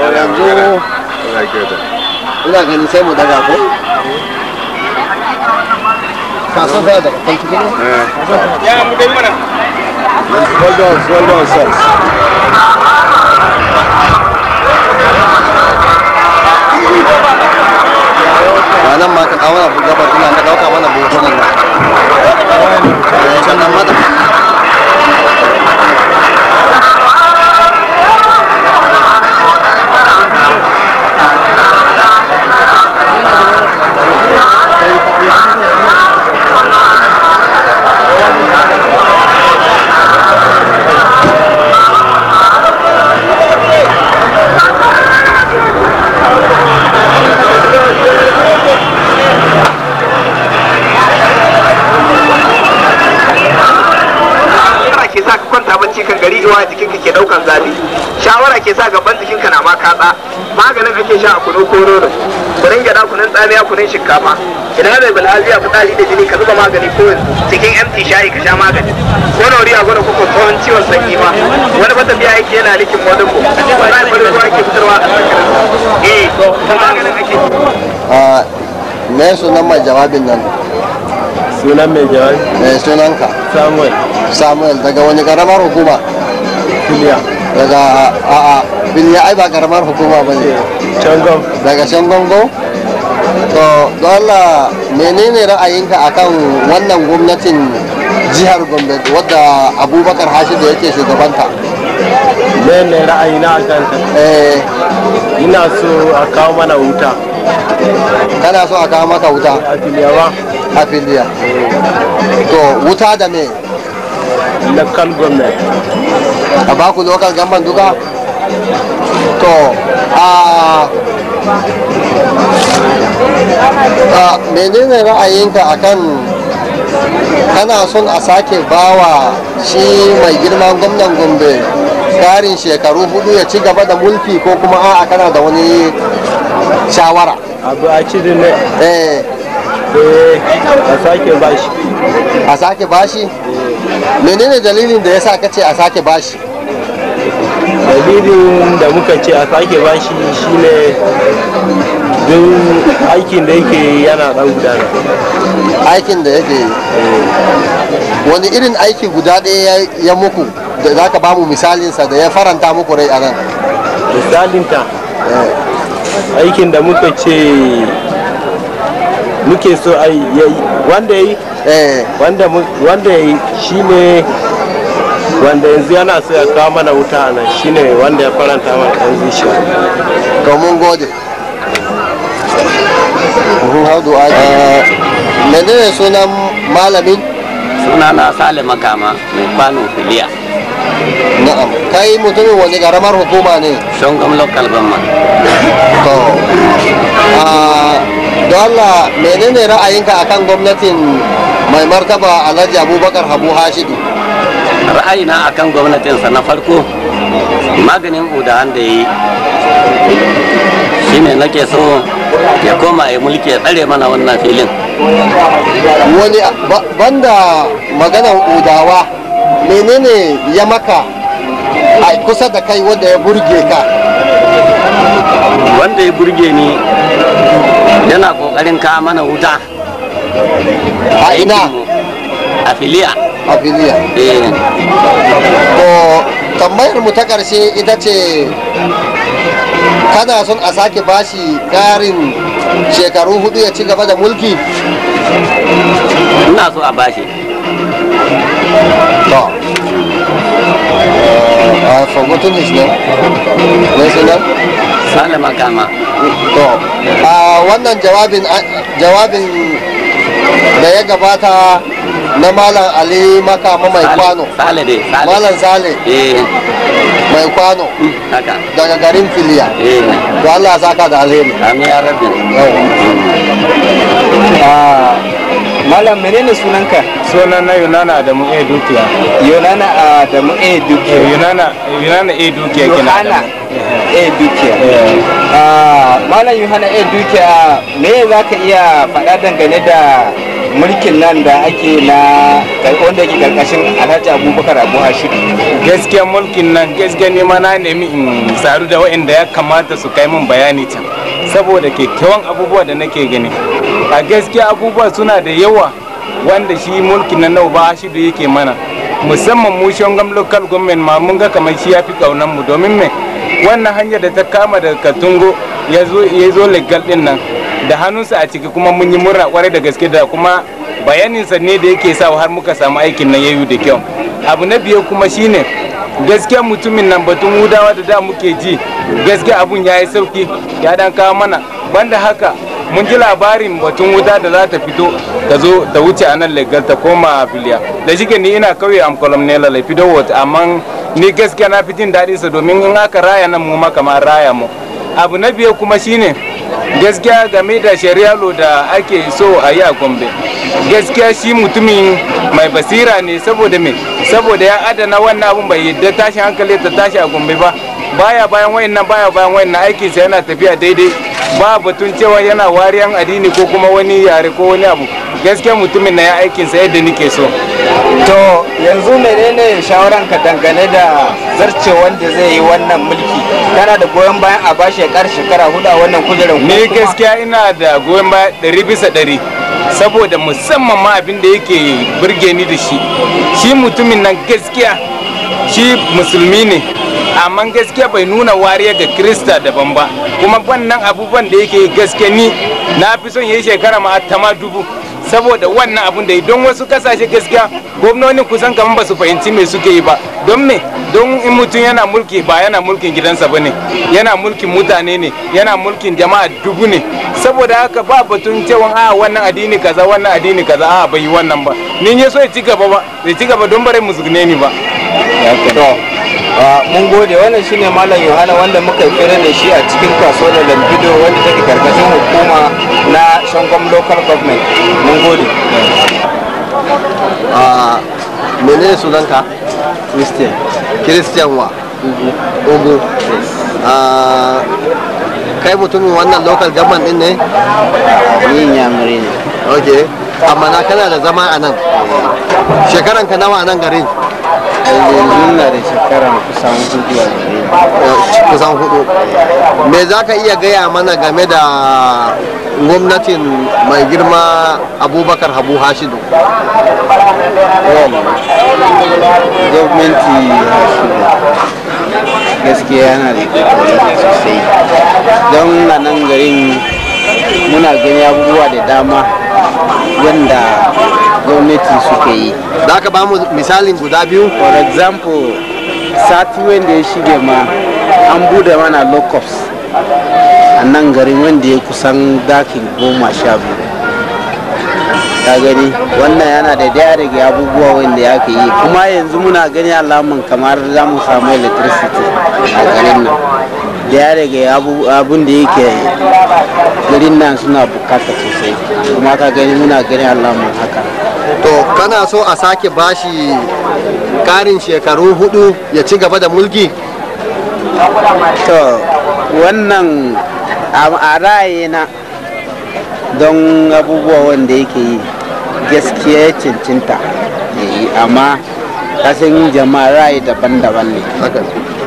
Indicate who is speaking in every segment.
Speaker 1: yanzu ina ganin sai mu daga ko kaso sai daga kan cikin
Speaker 2: ya mu dai mana
Speaker 1: hold on hold on sir ranar ma ka kawo na gabar ina ka dauka mana buhunan nan Eh, sannan mata
Speaker 2: shawara ke sa ka kwanta bacci kan gari iwa jikin ka ke daukan zafi shawara ke sa gaban jikin ka na ma katsa maganin ake sha a kunu ko nono kunun gyada kunun tsamiya kunun shinkafa idan da bilhaziya fitsari da jini ka zuba magani ko cikin empty shayi ka sha magani ko nauri a gwada kuka tsohon ciwon sanyi ma wani bata biya yake yana likin modin ko wani bari ruwa ke fitarwa a cikin eh to maganin ake
Speaker 1: a me sunan mai jawabin nan
Speaker 3: sunan mai jawabi
Speaker 1: me sunanka
Speaker 3: samuel
Speaker 1: samuel daga wani karamar hukuma
Speaker 3: filiya
Speaker 1: daga a a biliya ai ba karamar hukuma ba ne
Speaker 3: cangon
Speaker 1: daga can gongo to don Allah menene ra'ayinka akan wannan gwamnatin jihar gombe wadda abubakar hashidu yake shugabanta
Speaker 3: ne ne ra'ayina a kanta
Speaker 1: eh
Speaker 3: ina so a kawo mana wuta
Speaker 1: kana so a kawo maka wuta
Speaker 3: a filiya ba
Speaker 1: a filiya to wuta da me
Speaker 3: local government
Speaker 1: a baku local gamban duka to a a menene ra'ayinka akan kana son a sake bawa shi mai girman gwamnan gombe karin shekaru hudu ya ci gaba da mulki ko kuma a'a kana da wani shawara
Speaker 3: abu a ci ne
Speaker 1: eh
Speaker 3: eh a sake bashi
Speaker 1: a sake bashi menene dalilin da ya sa kace a sake bashi
Speaker 3: dalilin da muka ce a sake bashi shine don aikin da yake yana dan gudana
Speaker 1: aikin da yake yi wani irin aiki guda ɗaya ya- ya muku da za ka bamu misalinsa da ya faranta muku rai a nan
Speaker 3: misalinta aikin da muka ce muke so a yi wanda ya yi
Speaker 1: eh
Speaker 3: wanda mu- wanda ya yi shine wanda yanzu yana so ya kawo mana wuta a nan shine wanda ya faranta mana ɗan zuciya
Speaker 1: to mun gode Mhm, how do I- eh, menene sunan malamin
Speaker 4: suna na sale makama mai kwano filiya
Speaker 1: na'am kai mutumin wani karamar hukuma ne
Speaker 4: shongam local government
Speaker 1: to ah, don Allah menene ra'ayinka akan gwamnatin mai martaba alhaji abubakar habu hashidu
Speaker 4: ra'ayina akan gwamnatinsa na farko maganin udahan da ya yi shine nake so ya koma ya mulki ya tsare mana wannan filin
Speaker 1: wani ba- banda maganan udawa menene ya maka a kusa da kai wanda ya burge ka
Speaker 4: wanda ya burge ni yana kokarin kawo mana wuta
Speaker 1: a ina
Speaker 4: aikinmu a filiya
Speaker 1: a filiya
Speaker 4: eh
Speaker 1: to tambayar mu ta karshe ita ce kana son a sake bashi karin shekaru hudu ya ci gaba da mulki
Speaker 4: ina so a bashi
Speaker 1: to uh, I forgotten his name. Ne sunan?
Speaker 4: sale makama
Speaker 1: To, a wannan jawabin jawabin da ya gabata na Malam Ali Makama mai
Speaker 4: Sale-
Speaker 1: kwano.
Speaker 4: sale dai sale
Speaker 1: Malam Sale
Speaker 4: eh
Speaker 1: mai kwano
Speaker 4: haka
Speaker 1: daga garin Filiya.
Speaker 4: eh
Speaker 1: To Allah ya saka da alheri.
Speaker 4: amin ya rabbi
Speaker 1: Yawa.
Speaker 5: Malam menene sunanka?
Speaker 3: sunan na yunana da mu e dukiya
Speaker 5: Yonana Adamu A Dukiya.
Speaker 3: yunana yunana e dukiya kina
Speaker 5: Yohana A Dukiya. Ah, Malam Yohana A Dukiya me za ka iya faɗa dangane da mulkin nan da ake na wanda yake karkashin alhaji abubakar abu hashidu
Speaker 6: gaskiya mulkin nan gaskiya ne ma na nemi in saru da waɗanda ya kamata su kai min bayani can saboda kyakkyawan abubuwa da nake gani a gaskiya abubuwa suna da yawa wanda shi mulkin nan nau ba shi da yake mana musamman mu shongam local government ma mun ga kamar shi ya fi kaunan mu domin me wannan hanyar da ta kama daga katungo ya zo legal din nan da hannunsa a ciki kuma mun yi murna kwarai da gaske da kuma bayaninsa ne da yake sa har muka samu aikin nan yayu da kyau abu na biyu kuma shine gaskiya mutumin nan batun hudawa da da muke ji gaskiya abun ya yi sauki ya dan kawo mana banda haka mun ji labarin batun wuta da za ta fito ta zo ta wuce a nan legal ta koma filiya da shi ni ina kauye am kolom ne lalai fido wata amma ni gaskiya na fi jin daɗin sa domin in aka raya nan mu ma kamar raya mu abu na biyu kuma shine gaskiya game da shari'a da ake so a yi a gombe gaskiya shi mutumin mai basira ne saboda me saboda ya adana wannan abun bai yadda tashin hankali ta tashi a gombe ba baya bayan wayannan baya bayan wayannan aikinsa yana tafiya daidai ba batun cewa yana wariyan addini ko kuma wani yare ko wani abu gaskiya mutumin na ya aikinsa yadda nike so
Speaker 5: to yanzu menene shawaran ka dangane da zarce wanda zai yi wannan mulki kana da goyon bayan a bashi ya kar shekara hudu a wannan kujerar
Speaker 6: ni gaskiya ina da goyon baya ɗari bisa ɗari saboda musamman ma abin da yake burge ni da shi shi mutumin nan gaskiya shi musulmi ne amma gaskiya bai nuna wariya ga krista daban ba kuma wannan abubuwan da yake gaskiya ni na fi son yi shekara ma tama dubu saboda wannan abun da don wasu kasashe gaskiya gwamnoni kusan kamar ba su fahimci me suke yi ba don me don in mutum yana mulki ba yana mulkin gidansa ba ne yana mulkin mutane ne yana mulkin jama'a dubu ne saboda haka ba batun cewa a wannan addini kaza wannan addini kaza a bai yi wannan ba ni ya so ya ci gaba ba ya ci gaba don bare musgune ni ba
Speaker 5: mun gode wannan shine malam yohana wanda muka fira da shi a cikin kasuwar lambido wanda take karkashin hukuma na shangon local government mun gode
Speaker 1: a menene sunanka
Speaker 5: christian
Speaker 1: christian wa ugu a kai mutumin wannan local government din ne
Speaker 5: ni yamuri ne
Speaker 1: ok amma na kana da zama a nan shekaran ka nawa a nan garin
Speaker 5: yanzu na da shekara kusan hudu a gare
Speaker 1: kusan hudu me za ka iya gaya mana game da gwamnatin mai girma abubakar habu hashidu
Speaker 5: gwamnati gaskiya yana da kokari sosai don a nan garin muna gani abubuwa da dama wanda gwamnati suka yi
Speaker 1: za ka ba mu misalin guda biyu
Speaker 5: for example sati wanda ya shige ma an bude mana lockups a nan garin wanda ya kusan dakin goma sha biyu ka gani wannan yana da daya daga abubuwa wanda ya ke yi kuma yanzu muna gani alamun kamar za mu samu electricity a garin nan daya daga abun da yake garin nan suna bukata sosai kuma ka gani muna gani alamun haka
Speaker 1: to kana so a sake bashi karin shekaru hudu ya ci gaba da mulki
Speaker 5: to wannan a ra'ayina don abubuwa wanda yake yi gaskiya ya cincinta ya yi amma kasan jama'a ra'ayi daban-daban ne
Speaker 1: haka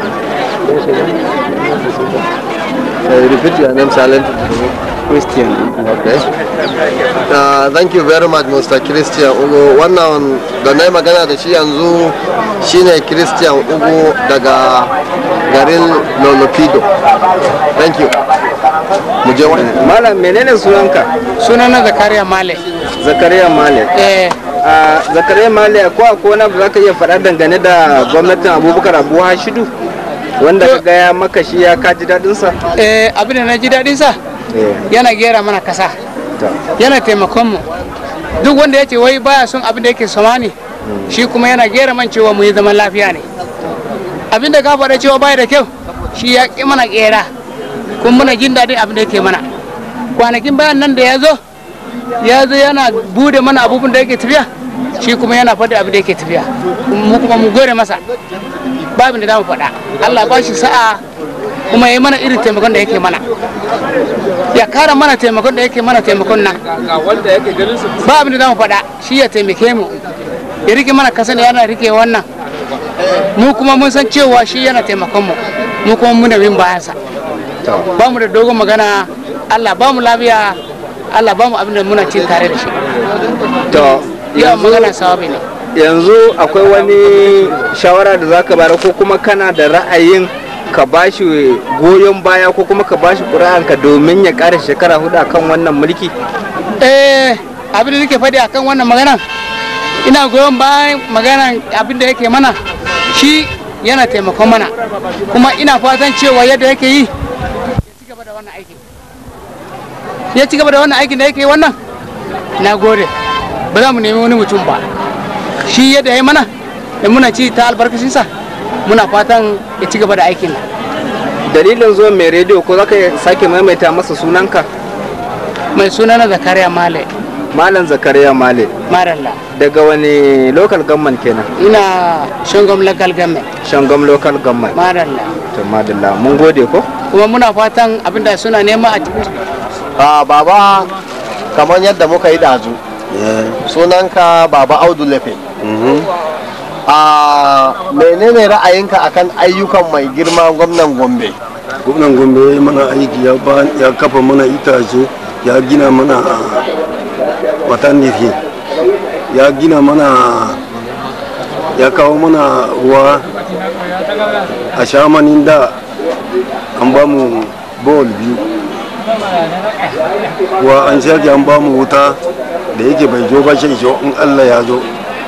Speaker 1: repeat your name silent
Speaker 5: christian
Speaker 1: okay uh, thank you very much mr christian ugu wannan da na yi magana da shi yanzu shine christian ugu daga garin lolopido thank you mu je wani
Speaker 5: malam menene sunanka
Speaker 7: sunana zakariya male
Speaker 5: zakariya male
Speaker 7: eh
Speaker 5: a zakariya male ko akwai wani abu za ka iya faɗa dangane da gwamnatin abubakar abu hashidu wanda ka gaya maka shi ya kaji daɗinsa
Speaker 7: eh abin da na ji daɗin sa yana gera mana kasa yana taimakon mu duk wanda ya ce wai baya son abin da yake sama ne shi kuma yana gera man cewa mu yi zaman lafiya ne abin da ka faɗa cewa baya da kyau shi ya ƙi mana gera kuma muna jin daɗin abin da yake mana kwanakin bayan nan da ya zo ya zo yana bude mana abubuwan da yake tafiya shi kuma yana faɗi abin da yake tafiya mu kuma mu gore masa babin da za mu faɗa Allah ba shi sa'a kuma ya mana irin taimakon da yake mana ya kara mana taimakon da yake mana taimakon nan ba abin da za mu faɗa shi ya taimake mu ya rike mana kasan yana rike wannan mu kuma mun san cewa shi yana taimakon mu mu kuma muna bin bayansa ba mu da dogon magana Allah ba mu lafiya Allah ba mu abin da muna cin tare da shi
Speaker 8: to
Speaker 7: yawan magana sawabi ne
Speaker 8: yanzu akwai wani shawara da zaka bayar ko kuma kana da ra'ayin ka bashi goyon baya ko kuma ka bashi ƙuri'anka domin ya ƙara shekara hudu akan wannan mulki
Speaker 7: eh abin da nake faɗi akan wannan magana ina goyon bayan magana abin da yake mana shi yana taimakon mana kuma ina fatan cewa yadda yake yi ya ci gaba da wannan aikin ya ci gaba da wannan aikin da yake yi wannan na gode ba za mu nemi wani mutum ba shi yadda ya yi mana da muna ci ta albarkacinsa muna fatan ya ci gaba da aikin nan
Speaker 8: dalilin zuwan mai rediyo ko zaka sake maimaita masa sunanka
Speaker 7: mai suna na zakariya male
Speaker 8: malam zakariya male
Speaker 7: maralla
Speaker 8: daga wani local government kenan
Speaker 7: ina shangom local government
Speaker 8: shangom local government
Speaker 7: maralla
Speaker 8: to madalla mun gode ko
Speaker 7: kuma muna fatan abinda suna nema a cikin
Speaker 1: a baba kamar yadda muka yi dazu sunanka baba audu lefe a menene ra'ayinka akan ayyukan mai girma gwamnan gombe
Speaker 9: gwamnan gombe ya yi mana aiki ya ba ya kafa mana itace ya gina mana maternity ya gina mana ya kawo mana ruwa a shamanin da an ba mu bol biyu wa an sake an ba mu wuta da yake bai zo ba shi in allah ya zo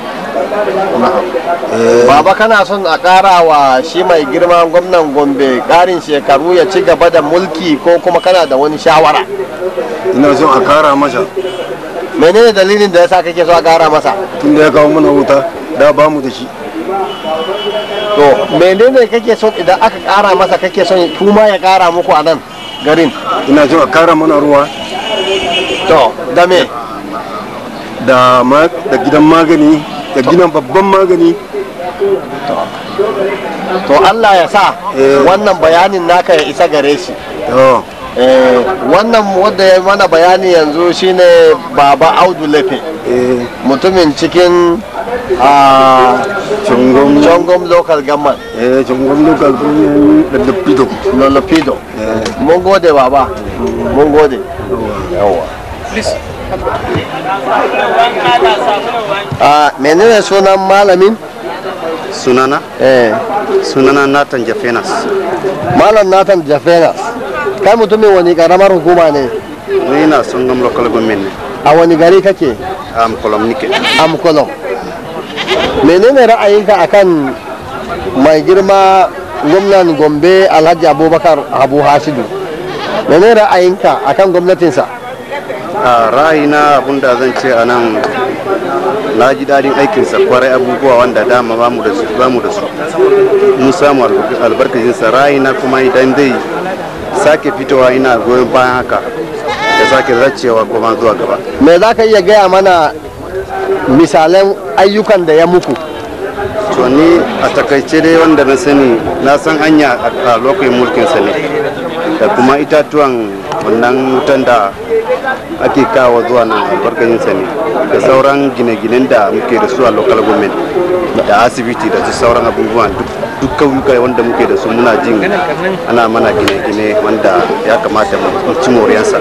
Speaker 1: baba kana son a ƙara wa shi mai girma gwamnan gombe ƙarin shekaru ya ci gaba da mulki ko kuma kana da wani shawara
Speaker 9: ina son a kara masa
Speaker 1: menene dalilin da yasa kake so a ƙara masa
Speaker 9: tun da ya kawo mana wuta da ba mu da shi
Speaker 1: to menene kake son idan aka ƙara masa kake son kuma ya ƙara muku a nan garin
Speaker 9: ina son a kara mana ruwa
Speaker 1: to da me
Speaker 9: da ma- da gidan magani da gidan babban magani
Speaker 1: to Allah ya sa wannan bayanin naka ya isa gare shi
Speaker 9: to
Speaker 1: Eh, wannan wanda ya mana bayani yanzu shine baba audu lefe mutumin cikin a
Speaker 9: Chongom.
Speaker 1: chongom local government
Speaker 9: eh chongom local government da dapido
Speaker 1: lolopido mun gode baba mun gode yawa a menene sunan malamin
Speaker 10: sunana
Speaker 1: eh
Speaker 10: sunana nathan jafenas
Speaker 1: malam nathan jafenas kai mutumin wani karamar hukuma ne
Speaker 10: ni na son gam local government ne
Speaker 1: a wani gari kake
Speaker 10: am kolom nike
Speaker 1: amkolon menene ra'ayinka akan mai girma gwamnan gombe alhaji abubakar abu hasidu menene ra'ayinka akan gwamnatinsa
Speaker 10: a ra'ayina abinda zan ce a nan na ji daɗin aikinsa kwarai abubuwa wanda dama ba mu da su ba mu da su mun samu albarka- albarkacinsa ra'ayina kuma idan dai sake fitowa ina goyon bayan haka da sake zacewa kuma zuwa gaba
Speaker 1: me za ka iya gaya mana misalan ayyukan da ya muku
Speaker 10: to ni a takaice dai wanda na sani na san hanya a- a lokacin mulkinsa ne da kuma itatuwan wannan wutan da ake kawo zuwa nan albarkacinsa ne da sauran gine-ginen da muke da su a local government da asibiti da su sauran abubuwan duk- duk kauyuka wanda muke da su muna jin ana mana gine-gine wanda ya kamata mu ci moriyansa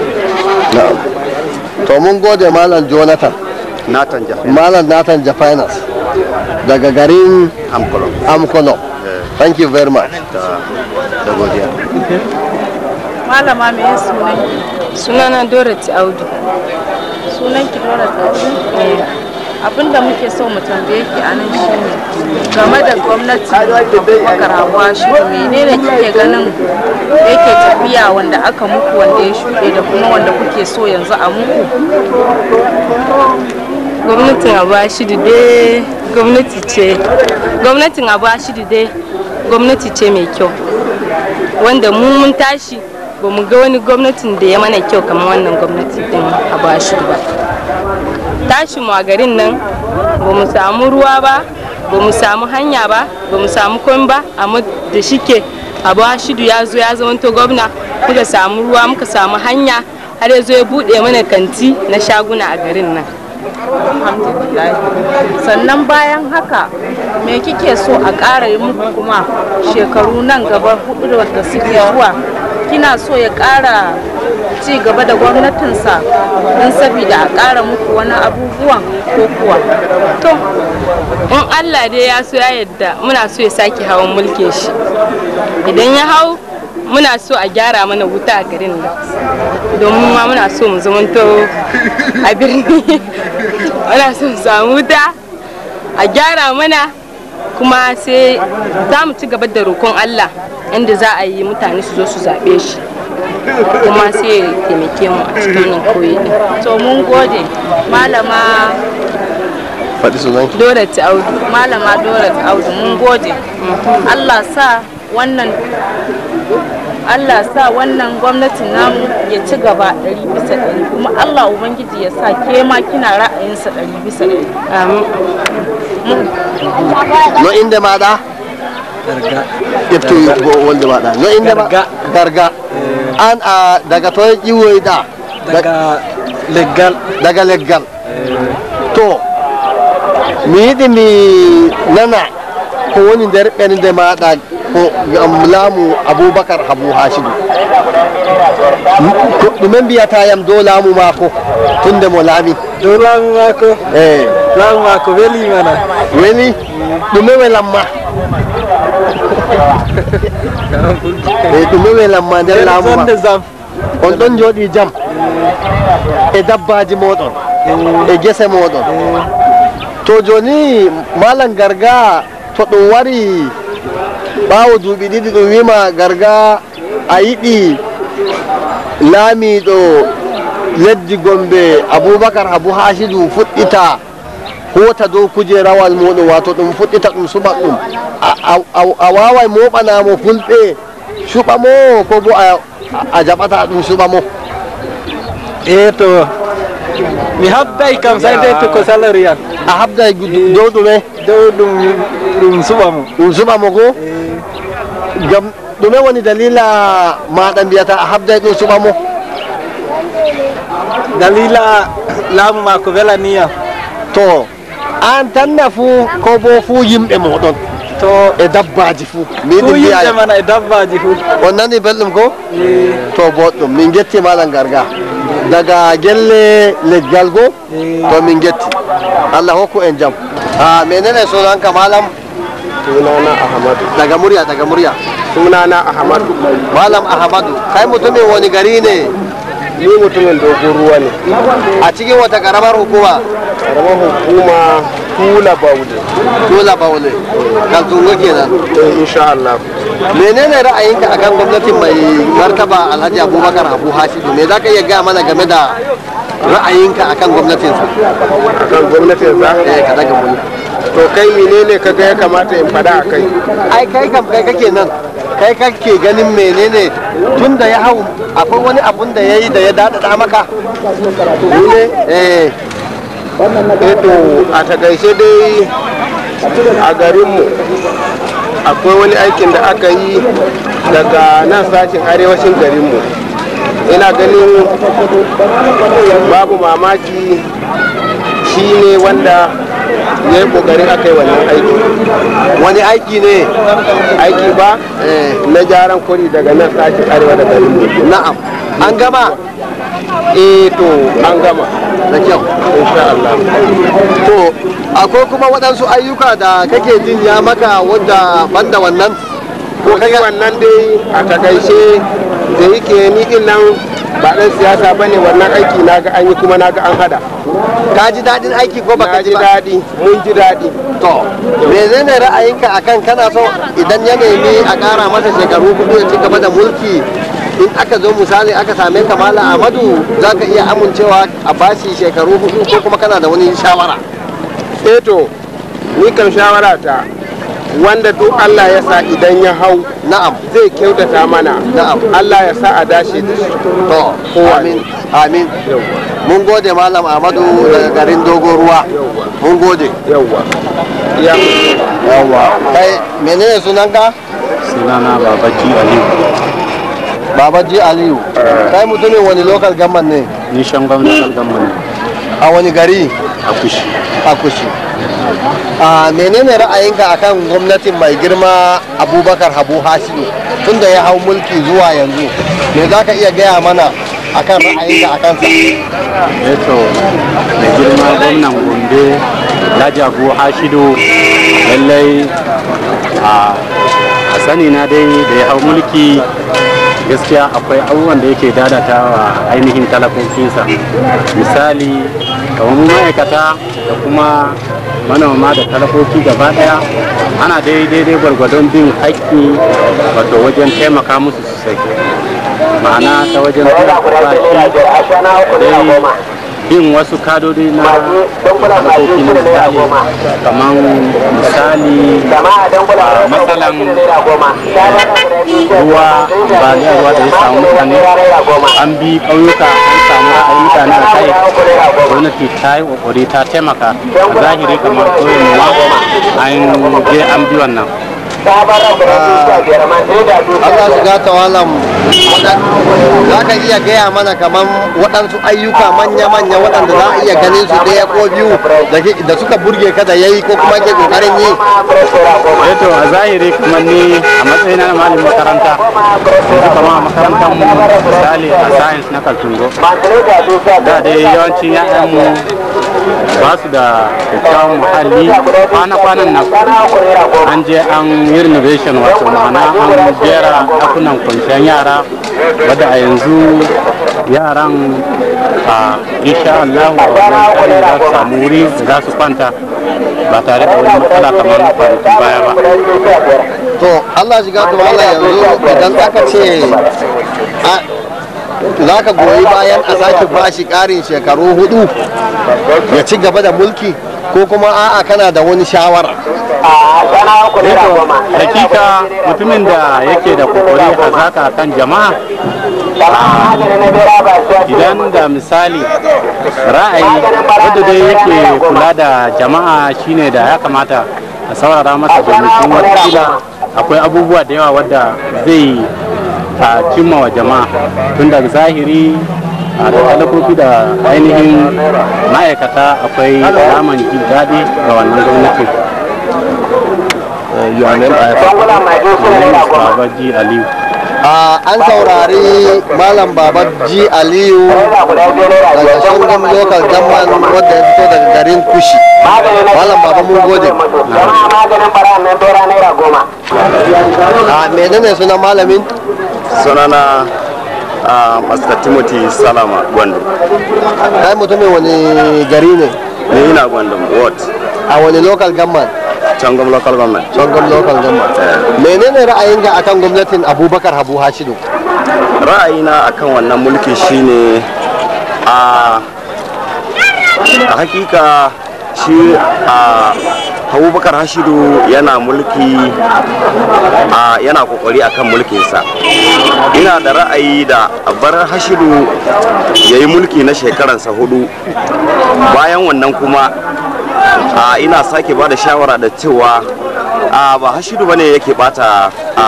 Speaker 1: to mun gode malam jonathan
Speaker 10: natan jafe
Speaker 1: malam nathan jafinas daga garin
Speaker 10: amkolon
Speaker 1: amkono thank you very much
Speaker 10: da da godiya
Speaker 11: Malama me ya sunan?
Speaker 12: sunana dorothy audu
Speaker 11: Sunan ki Dora Tsaji? Abinda muke so mu tambaye ki a nan shine game da gwamnati Abubakar Hawa shi menene kike ganin yake tafiya wanda aka muku wanda ya shuɗe da kuma wanda kuke so yanzu a muku?
Speaker 12: gwamnatin abashidu dai gwamnati ce gwamnatin abashidu dai gwamnati ce mai kyau wanda mu mun tashi ba mu ga wani gwamnatin da ya mana kyau kamar wannan gwamnati din abashidu ba tashi mu a garin nan ba mu samu ruwa ba ba mu samu hanya ba ba mu samu komai ba amma da shike abu hashidu ya zo ya zamanto gwamna muka samu ruwa muka samu hanya har ya zo ya buɗe mana kanti na shaguna a garin nan
Speaker 11: alhamdulillah sannan bayan haka me kike so a ƙara yi muku kuma shekaru nan gaba hudu da suke zuwa kina so ya ƙara ci gaba da gwamnatinsa don sabida a ƙara muku wani abubuwan ko kuwa
Speaker 12: to in allah dai ya so ya yadda muna so ya sake hawan mulkin shi idan ya hau muna so a gyara mana wuta a garin nan domin ma muna so mu zamanto a birni muna so mu samu wuta a gyara mana kuma sai za mu ci gaba da roƙon allah inda za a yi mutane su zo su zaɓe shi kuma sai ya taimake mu a cikin wannan koyi din
Speaker 11: to mun gode malama
Speaker 1: faɗi sunan
Speaker 12: Dorat Audu
Speaker 11: malama Dorat Audu mun gode Allah sa wannan Allah sa wannan gwamnatin namu ya ci gaba ɗari bisa ɗari kuma Allah Ubangiji ya sa ke ma kina ra'ayinsa ɗari bisa ɗari.
Speaker 1: no inde maɗa ƴeftu wolde maɗa no inde ma garga an a daga to ƴiwoyɗa
Speaker 13: daga leggal
Speaker 1: daga leggal to mi yiɗi mi nana ko woni nder ɓernde maɗa ko gam laamu aboubacar habou hasidu ko ɗume mbiyata yam dow laamu maako tunde mo laami
Speaker 13: dow laamu maako
Speaker 1: e
Speaker 13: laamu maako weli mana
Speaker 1: weli ɗume welamma e ɗume welamma nder laamu ma
Speaker 13: jam
Speaker 1: on ɗon jooɗi jam e dabbaji moɗon e gese moɗon to joni malam garga to ɗum wari ɓawo duuɓi ɗiɗi ɗum wima garga a yiɗi laamiɗo leddi gombe aboubacar habou hasidu fuɗɗita hota dow kujerawal muɗum wato ɗum fuɗɗita ɗum suɓat ɗum a wawai moɓanamo fulɓe suɓa mo ko bo a jaɓata ɗum suɓa mo
Speaker 13: e to mi habday kam sai dai to ko salary an
Speaker 1: a habday dow ɗume
Speaker 13: dow ɗum ɗum suɓa mo
Speaker 1: ɗum suɓa mo ko gam ɗume woni dalila maɗa mbiyata a habday ɗum suɓa mo
Speaker 13: dalila laamu ma ko welaniyam
Speaker 1: to an tanna fuu ko bo fuu yimɓe moɗon
Speaker 13: to
Speaker 1: e dabbaji fuu
Speaker 13: fu yimɓe mana e dabbaji fuu
Speaker 1: on nani belɗum ko to boɗɗum min getti maɗam garga daga gelle leggal go to min getti allah hokku en jaam a menene sunanka malam
Speaker 3: sunana ahmadu
Speaker 1: daga murya daga murya
Speaker 3: sunana ahmadu
Speaker 1: malam ahmadu kai mutumin wani gari ne
Speaker 3: ni mutumin dogon ruwa ne
Speaker 1: a cikin wata karamar hukuma
Speaker 3: karamar hukuma tula baule
Speaker 1: tula baule kaltungo kenan
Speaker 3: eh insha Allah
Speaker 1: menene ra'ayinka akan gwamnatin mai martaba alhaji abubakar abu hashidu me zaka iya gaya mana game da ra'ayinka akan gwamnatinsa
Speaker 3: akan gwamnatinsa
Speaker 1: eh ka daga murya
Speaker 3: to kai menene kaga ya kamata in faɗa a kai
Speaker 1: ai kai kam kai kake nan kai kake ganin menene tun da ya hau akwai wani abun da ya yi da ya daɗaɗa maka
Speaker 3: ne
Speaker 1: eh
Speaker 3: to a takaice dai a garinmu akwai wani aikin da aka yi daga nan sashen arewacin garinmu ina ganin babu mamaki shi ne wanda ya yi kokarin aka yi wannan aiki
Speaker 1: wani aiki ne
Speaker 3: aiki ba na gyaran kuri daga nan sashen arewa da garinmu
Speaker 1: na'am an gama
Speaker 3: eh to an gama
Speaker 1: da kyau
Speaker 3: insha Allah
Speaker 1: to akwai kuma waɗansu ayyuka da kake jin ya maka wadda banda wannan
Speaker 3: ko kai wannan dai a takaice da yake ni din nan ba dan siyasa bane wannan aiki naga an yi kuma naga an hada
Speaker 1: ka ji daɗin aiki ko baka ji
Speaker 3: ba daɗi mun ji daɗi
Speaker 1: to menene ra'ayinka akan kana so idan ya nemi a ƙara masa shekaru hudu ya ci gaba da mulki in aka zo misali aka same ka mala amadu za ka iya amincewa a bashi shekaru hudu ko kuma kana da wani shawara
Speaker 3: eh to ni kan shawara ta wanda duk Allah ya sa idan ya hau
Speaker 1: na'am
Speaker 3: zai kyautata mana
Speaker 1: na'am
Speaker 3: Allah ya sa a dace da shi
Speaker 1: to amin amin mun gode malam Ahmadu daga garin dogon ruwa mun gode
Speaker 3: yawwa
Speaker 1: yawa kai menene sunanka
Speaker 5: sunana babaji aliyu
Speaker 1: babaji aliyu kai mutumin wani local government ne
Speaker 5: ni shangon local government
Speaker 1: a wani gari
Speaker 5: a kushi
Speaker 1: a kushi a menene ra'ayinka akan gwamnatin mai girma abubakar habu hasidu tunda ya hau mulki zuwa yanzu me za ka iya gaya mana akan ra'ayinka a kansa
Speaker 5: eto mai girma gwamnan gombe alhaji abu hashidu lallai a sani na dai da ya hau mulki gaskiya akwai abubuwan da yake dadata wa ainihin talakokinsa misali kamar mu ma'aikata da kuma manoma da talakoki gaba daya ana daidai gwargwadon bin haƙƙi wato wajen taimaka musu sosai ma'ana ta wajen dai bin wasu kadodi na talakoki na misali kamar misali matsalan ruwa ambaliyar ruwa da ya samu mutane an bi ƙauyuka an samu ra'ayin mutane a kai gwamnati ta yi ƙoƙari ta taimaka a zahiri kamar ƙauyen mu an je an bi wannan
Speaker 1: Allah shiga tawalam za ka iya gaya mana kamar waɗansu ayyuka manya-manya waɗanda za a iya ganin su ɗaya ko biyu da suka burge ka da yayi ko kuma ke ƙoƙarin yi
Speaker 5: eto a zahiri kamar ni a matsayina na malamin makaranta yanzu kama a makarantar mu misali a science na kaltungo da dai yawancin ya'yanmu ba su da kyakkyawan muhalli kwana-kwanan nan an je an yi renovation wato ma'ana an jera ɗakunan kwanciyar yara wadda a yanzu yaran a insha Allah wannan za su samu wuri za su kwanta ba tare da wani matsala kamar kwanakin baya ba
Speaker 1: to Allah shiga to Allah yanzu idan aka ce za ka goyi bayan a sake bashi ƙarin shekaru hudu ya ci gaba da mulki ko kuma a'a kana da wani shawara
Speaker 5: hakika mutumin da yake da kokari hazaka kan jama'a idan da misali ra'ayi wadda dai yake kula da jama'a shine da ya kamata a saurara masa domin watakila akwai abubuwa da yawa wadda zai a cimma wa jama'a tun daga zahiri a da talakoki da ainihin ma'aikata akwai alaman jin daɗi ga wannan gwamnati babaji aliyu
Speaker 1: an saurari malam babaji aliyu daga shangon local government wadda ya fito daga garin kushi malam baba mun gode a menene suna malamin
Speaker 10: sunana a master timothy salama gwandu
Speaker 1: kai mutumin wani gari ne
Speaker 10: ni ina gwandu what
Speaker 1: a wani local government
Speaker 10: cangam local government
Speaker 1: cangam local government menene ra'ayinka akan gwamnatin abubakar habu hashidu
Speaker 10: ra'ayina akan wannan mulki shine a a hakika shi a abubakar hashidu yana mulki a yana kokari akan mulkinsa ina da ra'ayi da bar hashidu ya yi mulki na shekaransa hudu bayan wannan kuma a ina sake ba da shawara da cewa a ba hashidu bane yake bata a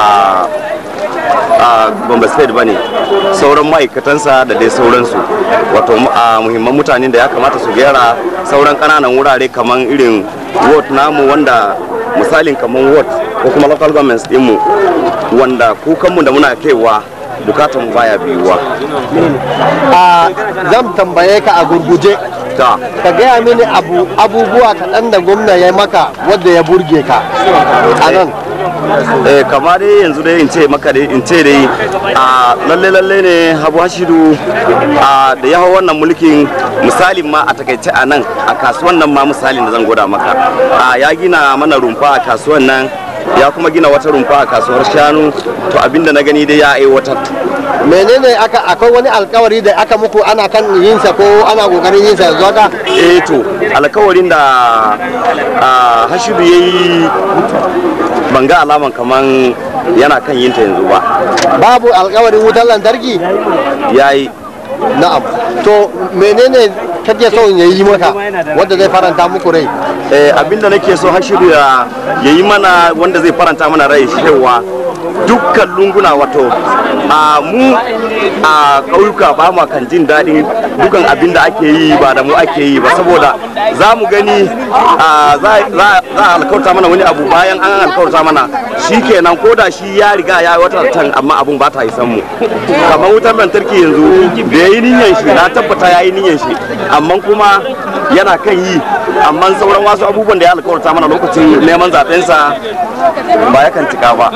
Speaker 10: a Gombe State bane sauran ma'aikatansa da dai sauransu wato a muhimman mutanen da ya kamata su gyara sauran kananan wurare kamar irin ward namu wanda misalin kamar ward ko kuma local governments dinmu wanda kukanmu da muna kaiwa bukatar mu baya biyuwa
Speaker 1: a zan tambaye ka a gurguje ka gaya mini abu abubuwa kaɗan da gwamna ya maka wadda ya burge ka a nan
Speaker 10: eh kama dai yanzu dai in ce maka dai in ce dai a lalle lalle ne Habu Hashidu a da ya hau wannan mulkin misalin ma a takaice a nan a kasuwan nan ma misalin da zan gwada maka a ya gina mana rumfa a kasuwan nan ya kuma gina wata rumfa a kasuwar shanu to abinda na gani dai ya aiwatar
Speaker 1: menene aka akwai wani alkawari da aka muku ana kan yinsa ko ana kokarin yinsa yanzu haka
Speaker 10: eh to alkawarin da Hashidu ya yi ban ga alaman kaman yana kan yin ta yanzu ba
Speaker 1: babu alkawarin wutar lantarki
Speaker 10: ya yi
Speaker 1: na'am to menene kake so ya yi maka wanda zai faranta muku rai
Speaker 10: eh abinda nake so hashiru ya yi mana wanda zai faranta mana rai cewa
Speaker 14: dukkan lunguna wato a mu a ƙauyuka ba mu kan jin daɗin dukan abin da ake yi ba da mu ake yi ba saboda za mu gani a, za za a alkawarta mana wani abu bayan an alkawarta mana shi kenan ko da shi ya riga ya yi wata tan amma abun ba ta isan mu kamar wutar lantarki yanzu da ya yi niyyar shi na tabbata ya yi niyyar shi amma kuma yana kan yi amma sauran wasu abubuwan da ya alkawarta mana lokacin neman zaɓensa ba ya kan cika ba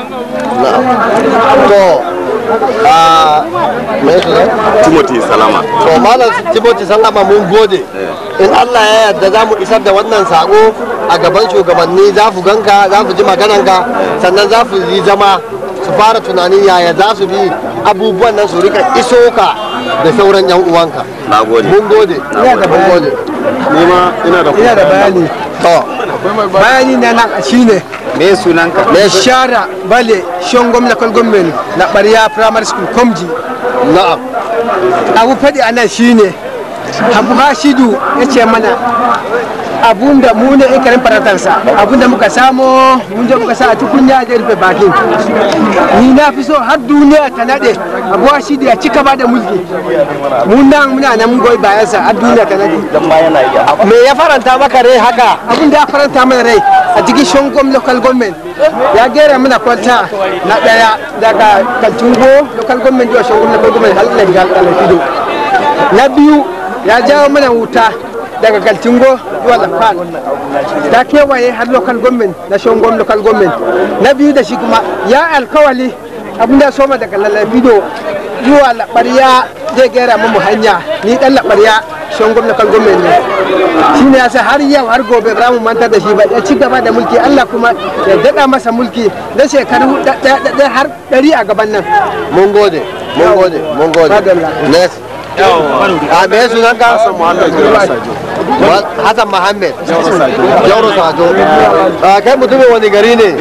Speaker 1: to a me su ne
Speaker 14: timothy salama
Speaker 1: to malam timothy sallama mun gode in allah ya yarda za mu isar da wannan sako a gaban shugabanni za su ganka za su ji magananka sannan za su yi zama su fara tunanin yaya za su bi abubuwan nan su rika iso ka da sauran yan uwanka
Speaker 14: na gode
Speaker 1: mun gode mun gode
Speaker 3: nima ina da
Speaker 15: ina da bayani
Speaker 1: to
Speaker 15: bayani na nan shine
Speaker 8: me sunanka
Speaker 15: me shara bale shongom local government na bariya primary school komji
Speaker 1: na'am
Speaker 15: abu faɗi a nan shine abu hashidu ya ce mana abun da mu ne ikarin faratarsa abun da muka samo mun je muka sa a tukunya da rufe bakin ni na fi so har duniya ta nade abu hashidu ya cika ba da mulki mun nan muna nan mun goyi bayansa har duniya ta nade
Speaker 1: me ya faranta maka rai haka
Speaker 15: abun da ya faranta mana rai a cikin shongom local government ya gera mana kwalta na daya daga kaltungo local government zuwa shongom local government har daga alfido na biyu ya jawo mana wuta daga kaltungo zuwa lafan ta kewaye har local government na shongom local government na biyu da shi kuma ya alkawali abin da soma daga lalafido zuwa labariya zai gera mu hanya ni dan labariya shongom local government ne shine yasa har yau har gobe ba mu manta da shi ba ya ci gaba da mulki Allah kuma ya dada masa mulki na shekaru ɗaya har ɗari a gaban nan
Speaker 1: mun gode mun gode mun gode next a me sunan ka Hassan Muhammad Jauro Sajo a kai mutumin wani gari ne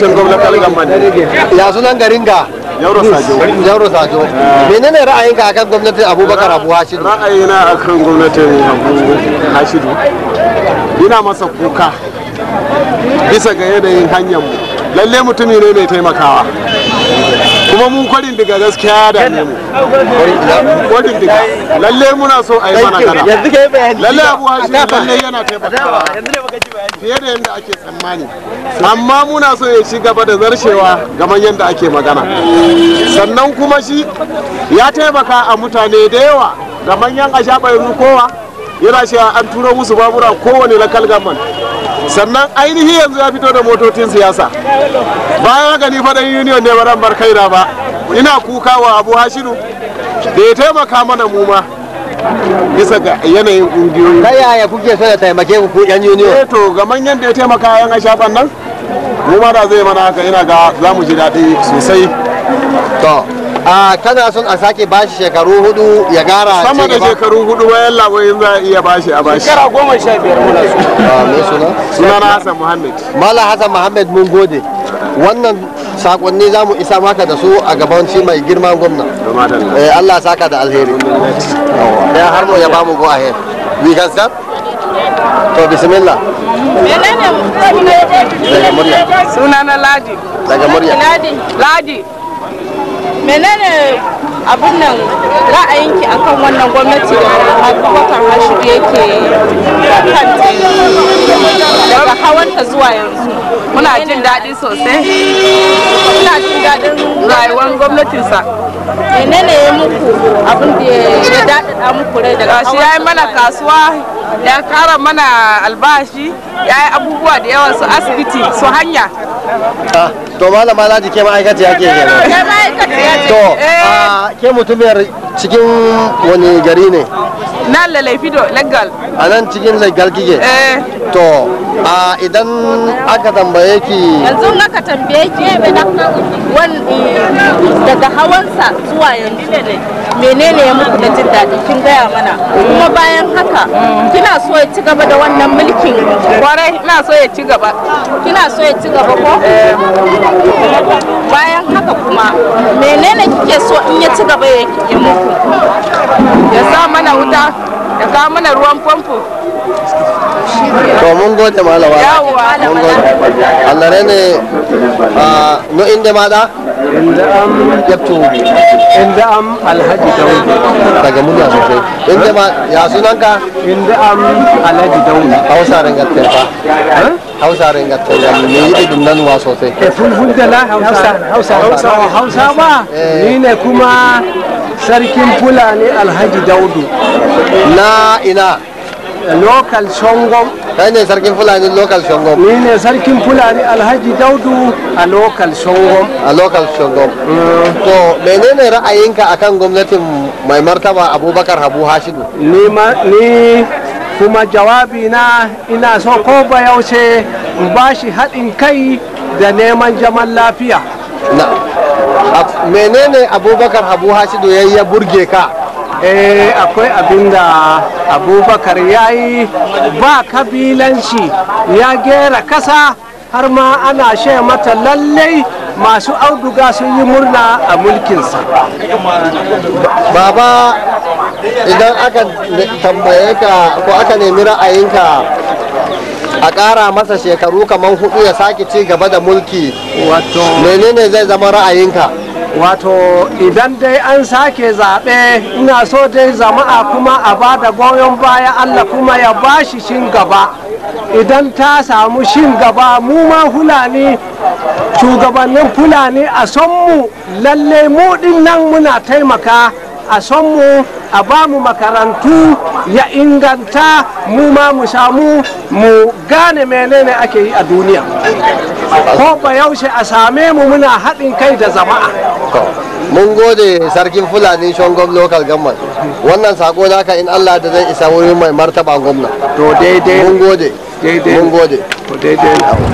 Speaker 1: ya sunan garin ga
Speaker 3: Jauro Sajo
Speaker 1: Jauro Sajo menene ra'ayinka akan gwamnatin Abubakar Abu Hashidu
Speaker 3: ra'ayina akan gwamnatin Abu Hashidu ina masa kuka bisa ga yanayin hanyar mu lalle mutumi ne mai taimakawa kuma mun kwarin daga gaskiya da ne mu kwarin daga lalle muna so a yi mana kana lalle abu hashi lalle yana taimakawa fiye da yadda ake tsammani amma muna so ya ci gaba da zarshewa gaman yadda ake magana sannan kuma shi ya taimaka a mutane da yawa ga manyan ashaɓa yanzu kowa yana cewa an turo musu babura kowane lakal gaman sannan ainihi yanzu ya fito da motocin siyasa bayan haka ni faɗin union ne baran bar kaina ba ina kuka wa abu hashiru da ya taimaka mana mu ma bisa ga yanayin ƙungiyoyi
Speaker 1: ta yaya kuke so ya taimake ku ku yan union
Speaker 3: eh to ga manyan da ya taimaka yan ashafan nan mu ma da zai mana haka ina ga za mu ji daɗi sosai
Speaker 1: to a kana son a sake bashi shekaru hudu ya gara
Speaker 3: sama da shekaru hudu bayan labarin za a iya bashi a bashi
Speaker 1: shekara goma sha biyar muna so me suna
Speaker 3: suna na hassan muhammad
Speaker 1: mala hassan muhammad mun gode wannan sakonni za mu isa maka da su a gaban shi mai girman gwamna eh allah saka da alheri ya har mu ya ba mu go ahead we can start to bismillah
Speaker 11: menene
Speaker 1: daga murya
Speaker 11: suna na ladi
Speaker 1: daga murya
Speaker 11: ladi ladi menene abin nan ra'ayinki akan wannan gwamnati da abubakar hashiru yake kanta daga hawanta zuwa yanzu
Speaker 12: muna jin daɗi sosai muna jin daɗin rayuwar gwamnatinsa
Speaker 11: menene ya muku abin da ya daɗaɗa muku rai daga
Speaker 12: shi ya yi mana kasuwa ya kara mana albashi ya yi abubuwa da yawa su asibiti su hanya
Speaker 1: to malama ladi ke ma'aikaci ya ke kenan
Speaker 12: Ke ma'aikaciya ce.
Speaker 1: to
Speaker 12: Eh.
Speaker 1: a ke mutumiyar cikin wani gari ne
Speaker 12: na lalaifido legal
Speaker 1: a nan cikin legal kike to a idan aka tambaye ki
Speaker 11: yanzu in aka tambaye ki wan daga hawansa zuwa yanzu menene ya muku na jin daɗi kin gaya mana kuma bayan haka kina so ya ci gaba da wannan mulkin
Speaker 12: kwarai ina so ya ci gaba
Speaker 11: kina so ya ci gaba ko bayan haka kuma menene kike so in ya ci gaba ya ya muku
Speaker 12: ya sa mana wuta ya kawo mana ruwan famfo
Speaker 1: to mun gode malama
Speaker 12: Yawwa.
Speaker 1: mun gode Allah ne a no inde maɗa
Speaker 15: inda am
Speaker 1: yabto
Speaker 15: inda am alhaji daudu
Speaker 1: daga murya sosai inda ma ya sunanka
Speaker 15: inda am alhaji daudu
Speaker 1: hausa ringatten fa hausa ringatten ga me yi idin nan wa sosai
Speaker 15: e fulful da la hausa hausa hausa hausa ba ni ne kuma sarkin fulani alhaji daudu
Speaker 1: na ina
Speaker 15: local shongom
Speaker 1: kai ne sarkin fulani local shongom
Speaker 15: ni ne sarkin fulani alhaji daudu a local shongom
Speaker 1: a local shongom to menene ra'ayinka akan gwamnatin mai martaba abubakar habu hashidu
Speaker 15: ni ma ni kuma jawabi na ina so ko ba yaushe in ba shi haɗin kai da neman zaman lafiya
Speaker 1: na menene abubakar habu hashidu ya ya burge ka
Speaker 15: eh akwai abin da abubakar ya yi ba kabilanci ya gera kasa har ma ana she mata lallai masu auduga sun yi murna a mulkinsa
Speaker 1: baba idan aka tambaye ka ko aka nemi ra'ayinka a ƙara masa shekaru kamar hudu ya sake ci gaba da mulki
Speaker 15: wato
Speaker 1: menene zai zama ra'ayinka
Speaker 15: wato idan dai an sake zaɓe ina so dai jama'a kuma a ba da goyon baya allah kuma ya ba shi shin gaba idan ta samu shin gaba mu ma fulani shugabannin fulani a son mu lalle mu din nan muna taimaka a son mu a ba mu makarantu ya inganta mu ma mu samu mu gane menene ake yi a duniya ko ba yaushe a same mu muna haɗin kai da jama'a
Speaker 1: mun gode sarkin fulani shongom local government wannan sako naka in allah da zai isa wurin mai martaba gwamna
Speaker 15: to daidai
Speaker 1: mun gode
Speaker 15: daidai
Speaker 1: mun gode
Speaker 15: to daidai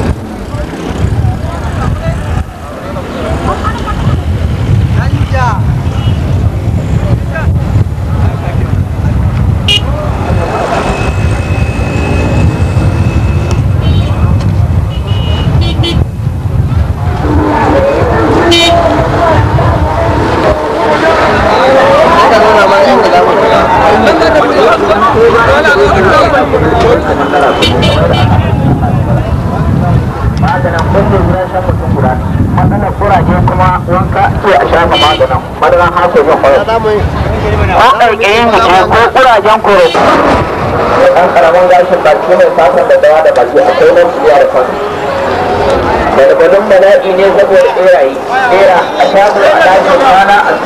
Speaker 2: maganar kuraje kuma wanka ce a shafa maganin madaran haso yin kwayo ko ƙarƙayin mace ko kurajen koro ɗan ƙaramin gashin baki mai fatan da dawa da baki akwai nan biya da kan galgalin bala'i ne saboda ɓeraye ɓera a shago a ɗakin kwana a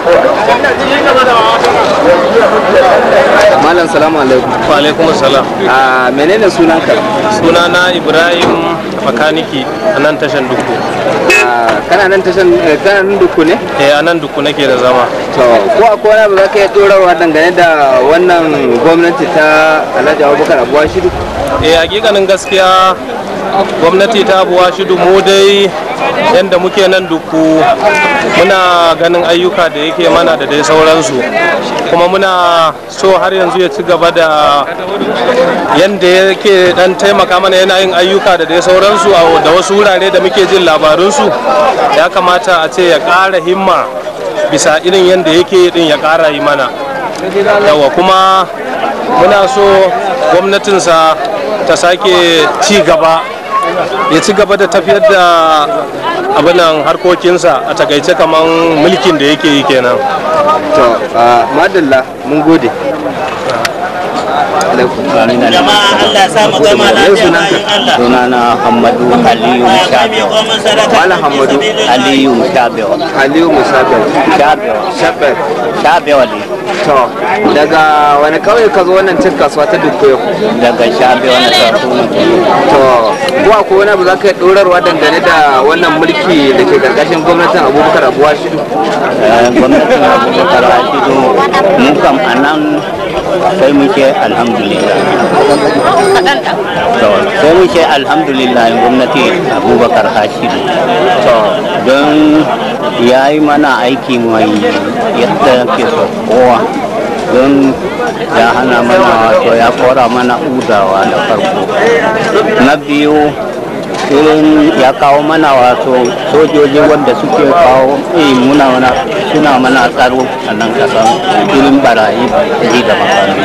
Speaker 8: malam salamu alaikum
Speaker 16: wa alaikum salam
Speaker 8: a menene sunanka
Speaker 16: sunana ibrahim makaniki a nan tashan duku
Speaker 8: kana nan tashan kana nan duku ne
Speaker 16: eh a nan duku nake da zama
Speaker 8: to ko akwai wani abu za ka iya dorarwa dangane da wannan gwamnati ta alhaji abubakar abuwa shiru
Speaker 16: eh hakikanin gaskiya gwamnati ta abuwa shidu mu dai yadda muke nan duku muna ganin ayyuka da yake mana da dai sauransu kuma muna so har yanzu ya ci gaba da yadda yake dan taimaka mana yana yin ayyuka da dai sauransu da wasu wurare da muke jin labarunsu ya kamata a ce ya ƙara himma bisa irin yadda yake din ya ƙara yi mana yawa kuma muna so gwamnatinsa ta sake ci gaba ya ci gaba da tafiyar da abinan harkokinsa a takaice kamar mulkin da yake yi kenan
Speaker 8: to madalla mun gode
Speaker 17: jama'a Allah ya sa mu gama lafiya bayan Allah
Speaker 4: sunana Hamadu Aliyu Shabewa
Speaker 8: Malam Hamadu
Speaker 4: Aliyu Shabewa
Speaker 8: Aliyu Musabewa
Speaker 4: Shabewa
Speaker 8: Shabewa
Speaker 4: Shabewa ne
Speaker 8: to daga wani kauye ka zo wannan cin kasuwa ta dukko yau
Speaker 4: daga Shabewa na Sarkuna
Speaker 8: to ko akwai wani abu za ka yi ɗorarwa dangane da wannan mulki da ke karkashin gwamnatin abubakar abuwa shidu
Speaker 4: gwamnatin Abubakar Hashidu mu kam a nan sai mu ce alhamdulillah to sai mu ce alhamdulillah gwamnati Abubakar Hashidu to don ya yi mana aiki mai yadda ke so kowa don ya hana mana wato ya kora mana udawa da farko na biyu irin ya kawo mana wato sojoji wanda suke kawo eh, muna mana suna mana tsaro a nan kasan irin barayi ji da makami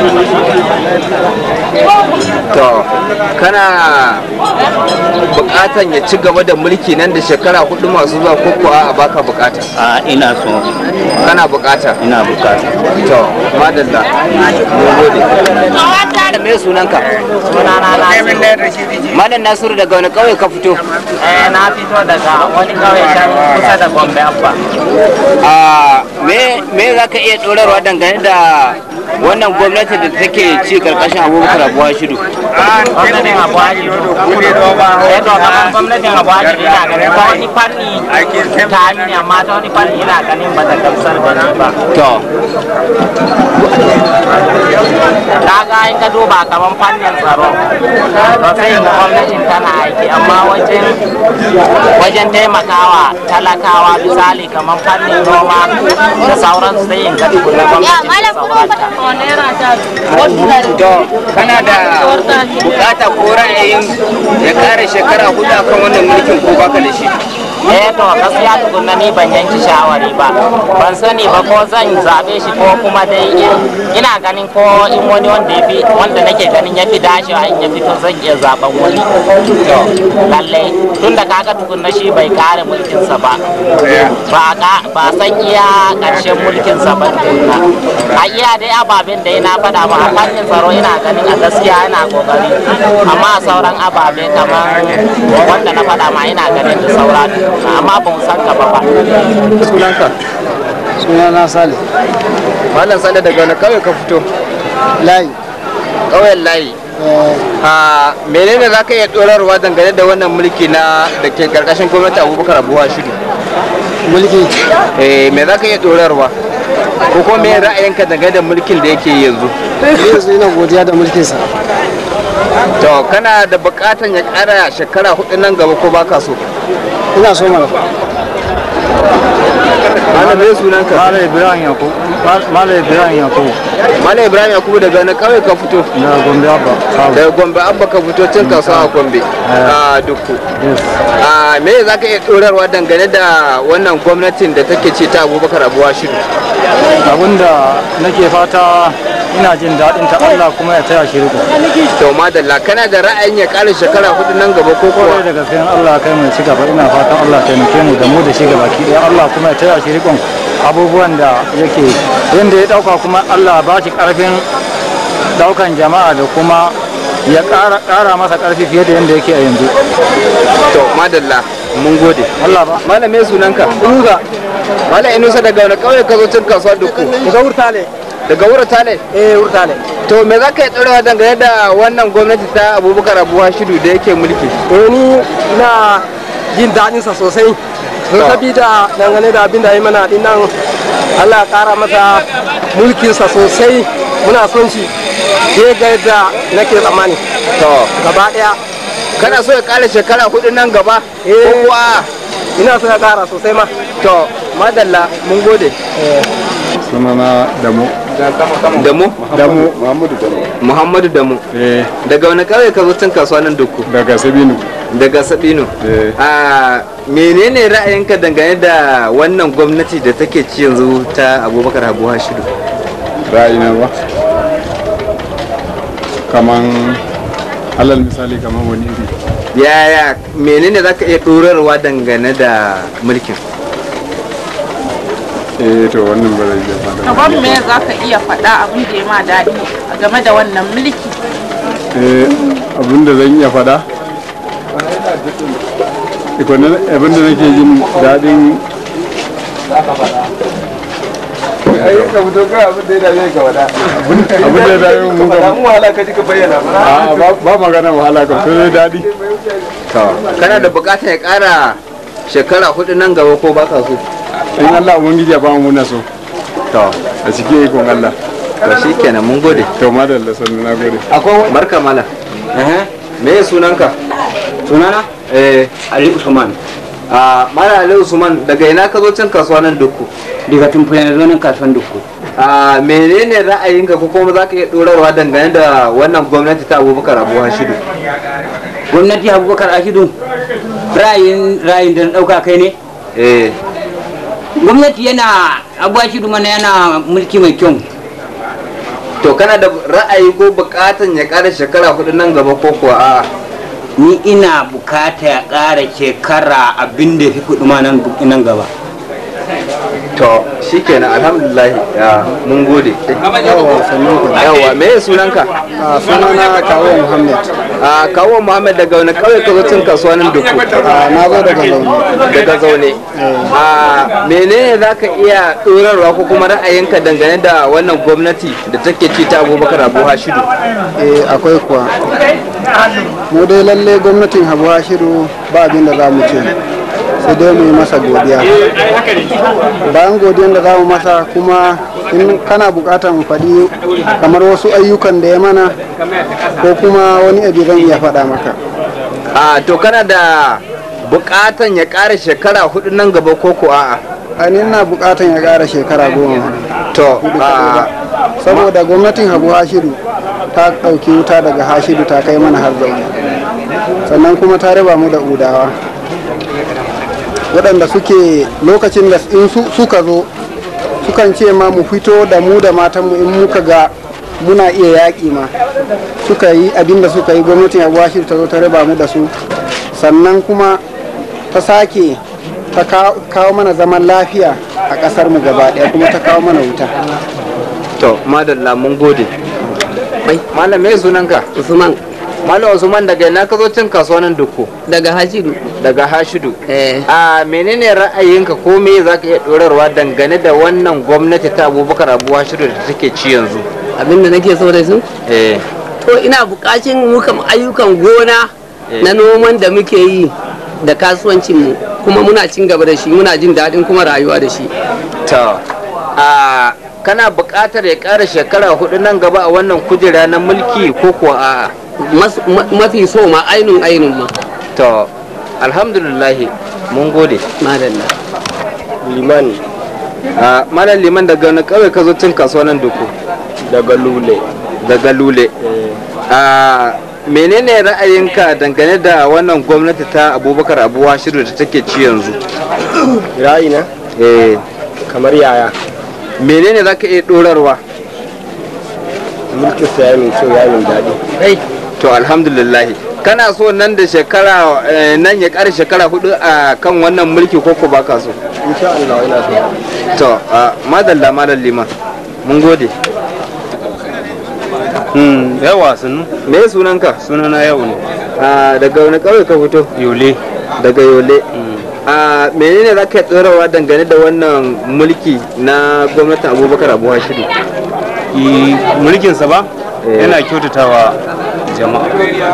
Speaker 8: to kana bukatan ya ci gaba da mulki nan da shekara hudu masu zuwa ko kuwa a baka bukata
Speaker 4: a ina so
Speaker 8: kana bukata
Speaker 4: ina bukata
Speaker 8: to madalla mun gode me sunanka
Speaker 18: sunana nasiru
Speaker 8: malam nasiru daga wani kauye ka fito
Speaker 18: eh na fito daga wani kauye can kusa da gombe abba
Speaker 8: a me me zaka iya dorarwa dangane da wannan gwamnati da take ci karkashin abubakar abuwa shidu
Speaker 18: gwamnatin abuwa shidu eh to kamar gwamnatin abuwa shidu ina ganin ta wani fanni ta mini amma ta wani fanni ina ganin ba ta gamsar da ni ba
Speaker 8: to
Speaker 18: kaga in ka duba kamar fannin tsaro to sai ga gwamnatin tana aiki amma wajen wajen taimakawa talakawa misali kamar fannin noma da sauransu sai in ka tukuna gwamnatin ta
Speaker 8: to kana da bukata ko ra'ayin ya kare shekara hudu akan wannan mulkin ko baka da shi
Speaker 18: eh to gaskiya tukunna ni ban yanki shawari ba ban sani ba ko zan zabe shi ko kuma dai ina ganin ko in wani wanda ya fi wanda nake ganin ya fi dashewa in ya fito zan iya zaben wani to lalle tunda kaga tukunna shi bai kare mulkinsa ba ba ka ba san iya karshen mulkinsa ba tukunna a iya dai ababen da na faɗa ba a fannin tsaro ina ganin a gaskiya yana kokari amma a sauran ababe kamar wanda na faɗa ma ina ganin da saura amma ba mu san gaba ba
Speaker 8: sunanka
Speaker 15: sunana sale
Speaker 8: malam sale daga wani kauye ka fito
Speaker 15: layi
Speaker 8: kauyen layi a menene za ka iya dorarwa dangane da wannan mulki na da ke karkashin gwamnati abubakar abuwa shidu
Speaker 15: mulki
Speaker 8: eh me za ka iya dorarwa ko kuma me ra'ayinka dangane da mulkin da yake yanzu
Speaker 15: yanzu ina godiya da mulkinsa
Speaker 8: to kana da bukatan ya kara shekara hudu nan gaba ko baka so
Speaker 15: ina so mana
Speaker 8: Malam me sunanka?
Speaker 19: Malam Ibrahim Yakubu. Malam Ibrahim Yakubu.
Speaker 8: Malam Ibrahim Yakubu daga na kawai ka fito?
Speaker 19: Daga Gombe Abba.
Speaker 8: Daga Gombe Abba ka fito cin kasuwa a Gombe. A dukku. A me za ka iya ɗorarwa dangane da wannan gwamnatin da take ce ta Abubakar Abuwa Shiru?
Speaker 19: Abinda nake fata ina jin daɗin ta Allah kuma ya taya shi riko.
Speaker 8: To madalla kana da ra'ayin ya ƙara shekara hudu nan gaba ko kuwa?
Speaker 19: da gaske Allah kai mai ci gaba ina fatan Allah taimake mu da mu da shi gaba ki Allah kuma ya taya shi rikon abubuwan da yake yanda ya dauka kuma Allah ba shi karfin daukan jama'a da kuma ya ƙara masa karfi fiye da yanda yake a yanzu.
Speaker 8: To madalla mun gode.
Speaker 19: Allah ba.
Speaker 8: Malam me sunanka? Inusa. Malam Inusa daga wani ƙauye ka zo cin kasuwa dukku?
Speaker 15: Daga Wurtale.
Speaker 8: Daga Wurtale?
Speaker 15: Eh Wurtale.
Speaker 8: To me za ka yi tsorewa dangane da wannan gwamnati ta Abubakar Abu Hashidu da yake mulki?
Speaker 15: To ni ina jin daɗin sa sosai. Don sabida dangane da abin da ya mana dinnan Allah ya ƙara masa mulkinsa sosai muna son shi ya ga yadda nake tsammani.
Speaker 8: To
Speaker 15: gaba ɗaya.
Speaker 8: Kana so ya ƙara shekara hudu nan gaba? Ko kuwa
Speaker 15: ina so ya ƙara sosai ma.
Speaker 8: To madalla mun gode.
Speaker 19: Sunana Damu.
Speaker 8: Damu?
Speaker 19: Damu. Muhammadu Damu.
Speaker 8: Muhammadu Damu. Daga wani ƙauye ka zo cin kasuwa nan dukku?
Speaker 19: Daga Sabinu.
Speaker 8: Daga Sabinu. A menene ra'ayinka dangane da wannan gwamnati da take ci yanzu ta Abubakar Habu Hashidu?
Speaker 19: Ra'ayina ba. Kaman alal misali kaman wani iri.
Speaker 8: Yaya menene za ka iya ɗorarwa dangane da mulkin?
Speaker 19: eh to wannan ba zai iya faɗa
Speaker 11: Kaban me za ka iya faɗa abin da ya ma daɗi game da wannan mulki?
Speaker 19: eh abin da zan iya faɗa abin da nake jin daɗin
Speaker 3: ka fito kai abin da ya dame ka wada
Speaker 19: abin da ya dame mu
Speaker 3: ka mu wahala ka ji ka bayyana
Speaker 19: a ba magana wahala ka sai daɗi
Speaker 8: kana da bukatar ya ƙara shekara hudu nan gaba ko baka so
Speaker 19: in Allah ubangiji ya bamu muna so
Speaker 8: to
Speaker 19: a cikin ikon Allah
Speaker 8: to shikenan mun gode
Speaker 19: to madalla sannu na gode
Speaker 8: akwai barka mala me ya sunanka
Speaker 4: sunana
Speaker 8: eh
Speaker 4: ali usman
Speaker 8: a mala ali usman daga ina ka zo cin kasuwa nan dukku
Speaker 4: daga tumfuyar zonin kasuwan dukku
Speaker 8: a menene ra'ayinka ko kuma za ka iya dorarwa dangane da wannan gwamnati ta abubakar abu hashidu
Speaker 4: gwamnati abubakar ashidu
Speaker 20: ra'ayin ra'ayin da na ɗauka kai ne
Speaker 8: eh
Speaker 20: gwamnati yana abuwa shi mana yana mulki mai kyau
Speaker 8: to kana da ra'ayi ko bukatan ya kara shekara hudu nan gaba ko kuwa a
Speaker 20: ni ina bukata ya ƙara shekara abin da fi kuɗi ma nan nan gaba
Speaker 8: to shikenan alhamdulillah ya mun gode yawa me ya sunanka
Speaker 15: sunana kawo muhammad
Speaker 8: a kawo muhammad daga wani kauye ka zo cin kasuwa nan duku
Speaker 15: na zo daga zaune
Speaker 8: daga zaune a menene za ka iya ɗorarwa ko kuma ra'ayinka dangane da wannan gwamnati da take ci ta abubakar abu hashidu
Speaker 15: eh akwai kuwa mu dai lalle gwamnatin habu hashidu ba abin da za mu ce sai dai mu yi masa godiya bayan godiyan da za mu masa kuma in kana bukatar mu faɗi kamar wasu ayyukan da ya mana ko kuma wani abu zan iya faɗa maka
Speaker 8: a to kana da bukatan ya ƙara shekara hudu nan gaba ko ko a'a
Speaker 15: a ni ina bukatan ya ƙara shekara goma
Speaker 8: to
Speaker 15: a saboda gwamnatin habu hashidu ta ɗauki wuta daga hashidu ta kai mana har zaune sannan kuma ta raba mu da udawa waɗanda suke lokacin da in suka zo sukan ce ma mu fito da mu da matanmu in muka ga muna iya yaƙi ma suka yi abin da suka yi gwamnatin abu hashidu ta zo ta raba mu da su sannan kuma ta sake ta kawo mana zaman lafiya a ƙasar mu gaba ɗaya kuma ta kawo mana wuta
Speaker 8: to madalla mun gode malam me sunanka
Speaker 21: usman
Speaker 8: malam usman daga ina ka zo cin kasuwa nan duku
Speaker 21: daga hashidu
Speaker 8: daga hashidu
Speaker 21: eh
Speaker 8: a menene ra'ayinka ko me za ka iya dorarwa dangane da wannan gwamnati ta abubakar abu hashidu da take ci yanzu
Speaker 21: abinda nake so da su
Speaker 8: eh
Speaker 21: to ina bukacin muka ayyukan gona na noman da muke yi da kasuwancin mu kuma muna cin gaba da shi muna jin daɗin kuma rayuwa da shi
Speaker 8: to a kana buƙatar ya ƙara shekara hudu nan gaba a wannan kujera na mulki ko kuwa a
Speaker 21: mafi so ma ainun ainun ma
Speaker 8: to alhamdulillah mun gode
Speaker 21: madalla
Speaker 3: liman
Speaker 8: a malam liman daga wani kawai ka zo cin kasuwa nan duku
Speaker 3: daga lule
Speaker 8: daga lule a menene ra'ayinka dangane da wannan gwamnati ta abubakar abuwa shiru da take ci yanzu
Speaker 3: ra'ayina
Speaker 8: eh
Speaker 3: kamar yaya
Speaker 8: menene za ka iya dorarwa
Speaker 3: mulkin sa ya min kyau ya min daɗi
Speaker 8: to alhamdulillah kana so nan da shekara nan ya ƙara shekara hudu a kan wannan mulki ko ko baka so
Speaker 3: insha Allah ina so
Speaker 8: to madalla malam liman mun gode
Speaker 6: Hmm, yawa sunu.
Speaker 8: Me sunanka?
Speaker 6: Sunana yau ne.
Speaker 8: A daga wani ƙauye ka fito?
Speaker 6: Yole.
Speaker 8: Daga Yole. A menene za ka tsorawa dangane da wannan mulki na gwamnatin Abubakar Abu Hashidu?
Speaker 6: mulkinsa ba? Yana kyautatawa jama'a.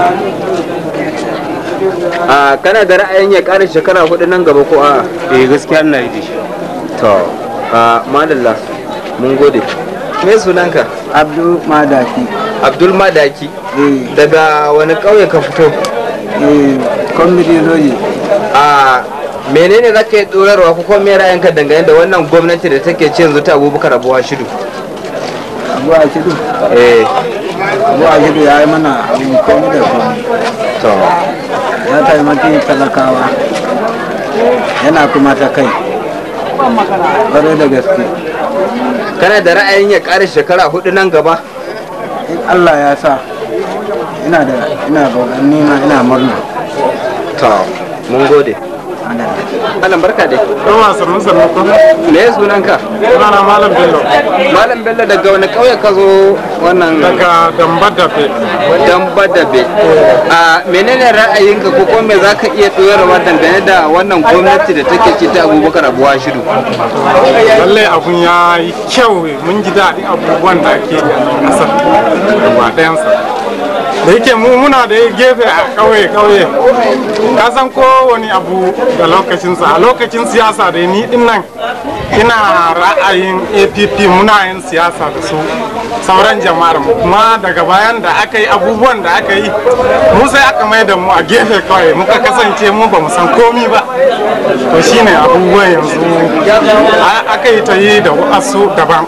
Speaker 8: A kana da ra'ayin ya ƙara shekara hudu nan gaba ko a?
Speaker 6: Eh gaskiya ina yi da shi.
Speaker 8: To, a madalla mun gode. Me sunanka?
Speaker 15: abdul madaki
Speaker 8: Abdul Madaki. Daga wani ƙauye ka fito?
Speaker 15: kwamiti zoji
Speaker 8: A menene za ka yi tsorarwa ko kuma me ra'ayinka dangane da wannan gwamnati da take ci yanzu ta Abubakar Abu Hashidu?
Speaker 15: abu a shidu
Speaker 8: Eh,
Speaker 15: abu a shidu ya yi mana abin komi da komi
Speaker 8: to,
Speaker 15: ya taimaki talakawa yana kuma ta kai ƙwarai da gaske
Speaker 8: kana da ra'ayin ya ƙara shekara hudu nan gaba?
Speaker 15: in allah ya sa ina da ina bautan nima ina murna
Speaker 8: To, mun gode. Malam barka dai.
Speaker 22: Yawa sannu sannu ko?
Speaker 8: Me sunanka?
Speaker 22: Sunana Malam Bello.
Speaker 8: Malam Bello daga wani ƙauye ka zo wannan
Speaker 22: Daga Damba Dabe.
Speaker 8: Damba Dabe. A menene ra'ayinka ko kuma me zaka iya tsoyarwa dangane da wannan gwamnati da take ci ta Abubakar Abu Hashidu?
Speaker 22: Lallai abun ya yi kyau mun ji daɗin abubuwan da ake yi a ƙasar gaba ɗayansa. da yake mu muna da gefe a ƙauye ƙauye ka san kowane abu da lokacinsa a lokacin siyasa da ni din nan ina ra'ayin app muna yin siyasa da su sauran jama'ar mu kuma daga bayan da aka yi abubuwan da aka yi mu sai aka mai da mu a gefe kawai muka kasance mu ba mu san komi ba to shine abubuwan yanzu aka yi ta yi da wasu daban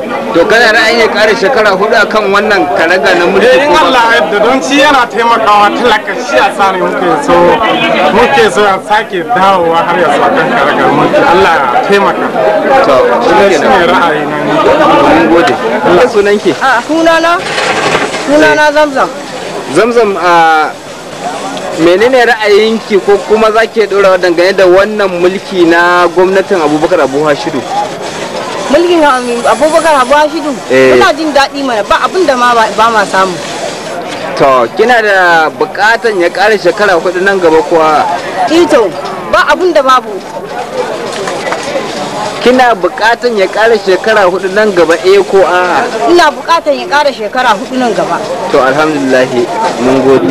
Speaker 8: to kana ra'ayin ya kare shekara hudu akan wannan karaga na mulki
Speaker 22: eh in
Speaker 8: ko ba?
Speaker 22: Allah ya yarda don shi yana taimakawa talaka shi a sa ne muke so muke so ya sake dawowa har ya sa kan karagar mulki Allah ya taimaka
Speaker 8: to
Speaker 22: shi ne ra'ayi na ni
Speaker 8: mun gode Allah sunanki
Speaker 7: a sunana sunana zamzam
Speaker 8: zamzam a menene ra'ayinki ko kuma za ki ɗora dangane da wannan mulki na gwamnatin abubakar abu hashidu
Speaker 7: mulkin abubakar abu hashidu
Speaker 8: Eh.
Speaker 7: muna jin daɗi mana ba abin da ma ba ma samu
Speaker 8: to kina da bukatan ya ƙara shekara hudu nan gaba kuwa
Speaker 7: ito ba abin da babu
Speaker 8: kina bukatan ya ƙara shekara hudu nan gaba eh ko a
Speaker 7: ina buƙatar ya ƙara shekara hudu nan gaba
Speaker 8: to alhamdulillah mun gode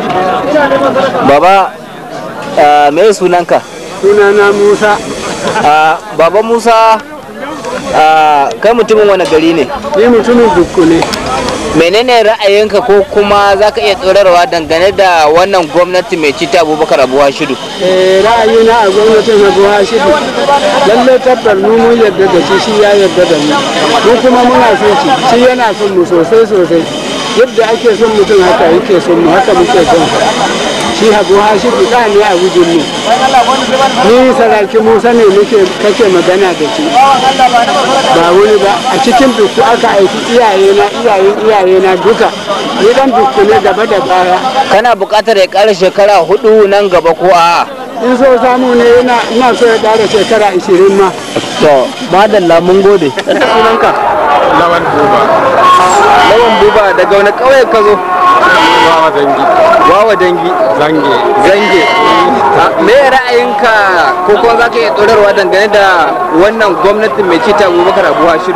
Speaker 8: baba ah, me sunanka
Speaker 15: sunana musa
Speaker 8: Ah, baba musa ah, kai mutumin wani gari ne
Speaker 15: ni mutumin dukku ne
Speaker 8: menene ra'ayinka ko kuma za ka iya tsorarwa dangane da wannan gwamnati mai ci ta abubakar abu hashidu
Speaker 15: Eh, ra'ayina a gwamnatin abu hashidu lallai tabbar mu mun yarda da shi shi ya yarda da mu mu kuma muna son shi shi yana son mu sosai sosai yadda ake son mutum haka yake son mu haka muke son sa shi abu hashidu da ne a gujin mu ni saraki musa ne muke kake magana da shi ba wani ba a cikin dukku aka aiki iyayena iyayen iyayena duka ni dan dukku ne gaba da baya
Speaker 8: kana buƙatar ya ƙara shekara hudu nan gaba ko a
Speaker 15: in so samu ne ina ina so ya ƙara shekara 20 ma
Speaker 8: to madalla mun gode sunanka
Speaker 22: lawan buba
Speaker 8: lawan buba daga wani ƙauye ka zo
Speaker 22: wawa dangi
Speaker 8: wawa dangi
Speaker 22: zange
Speaker 8: zange Ah, me ra'ayinka ko kuma za ka iya tsorarwa dangane da wannan gwamnatin mai cita abubakar abu hashidu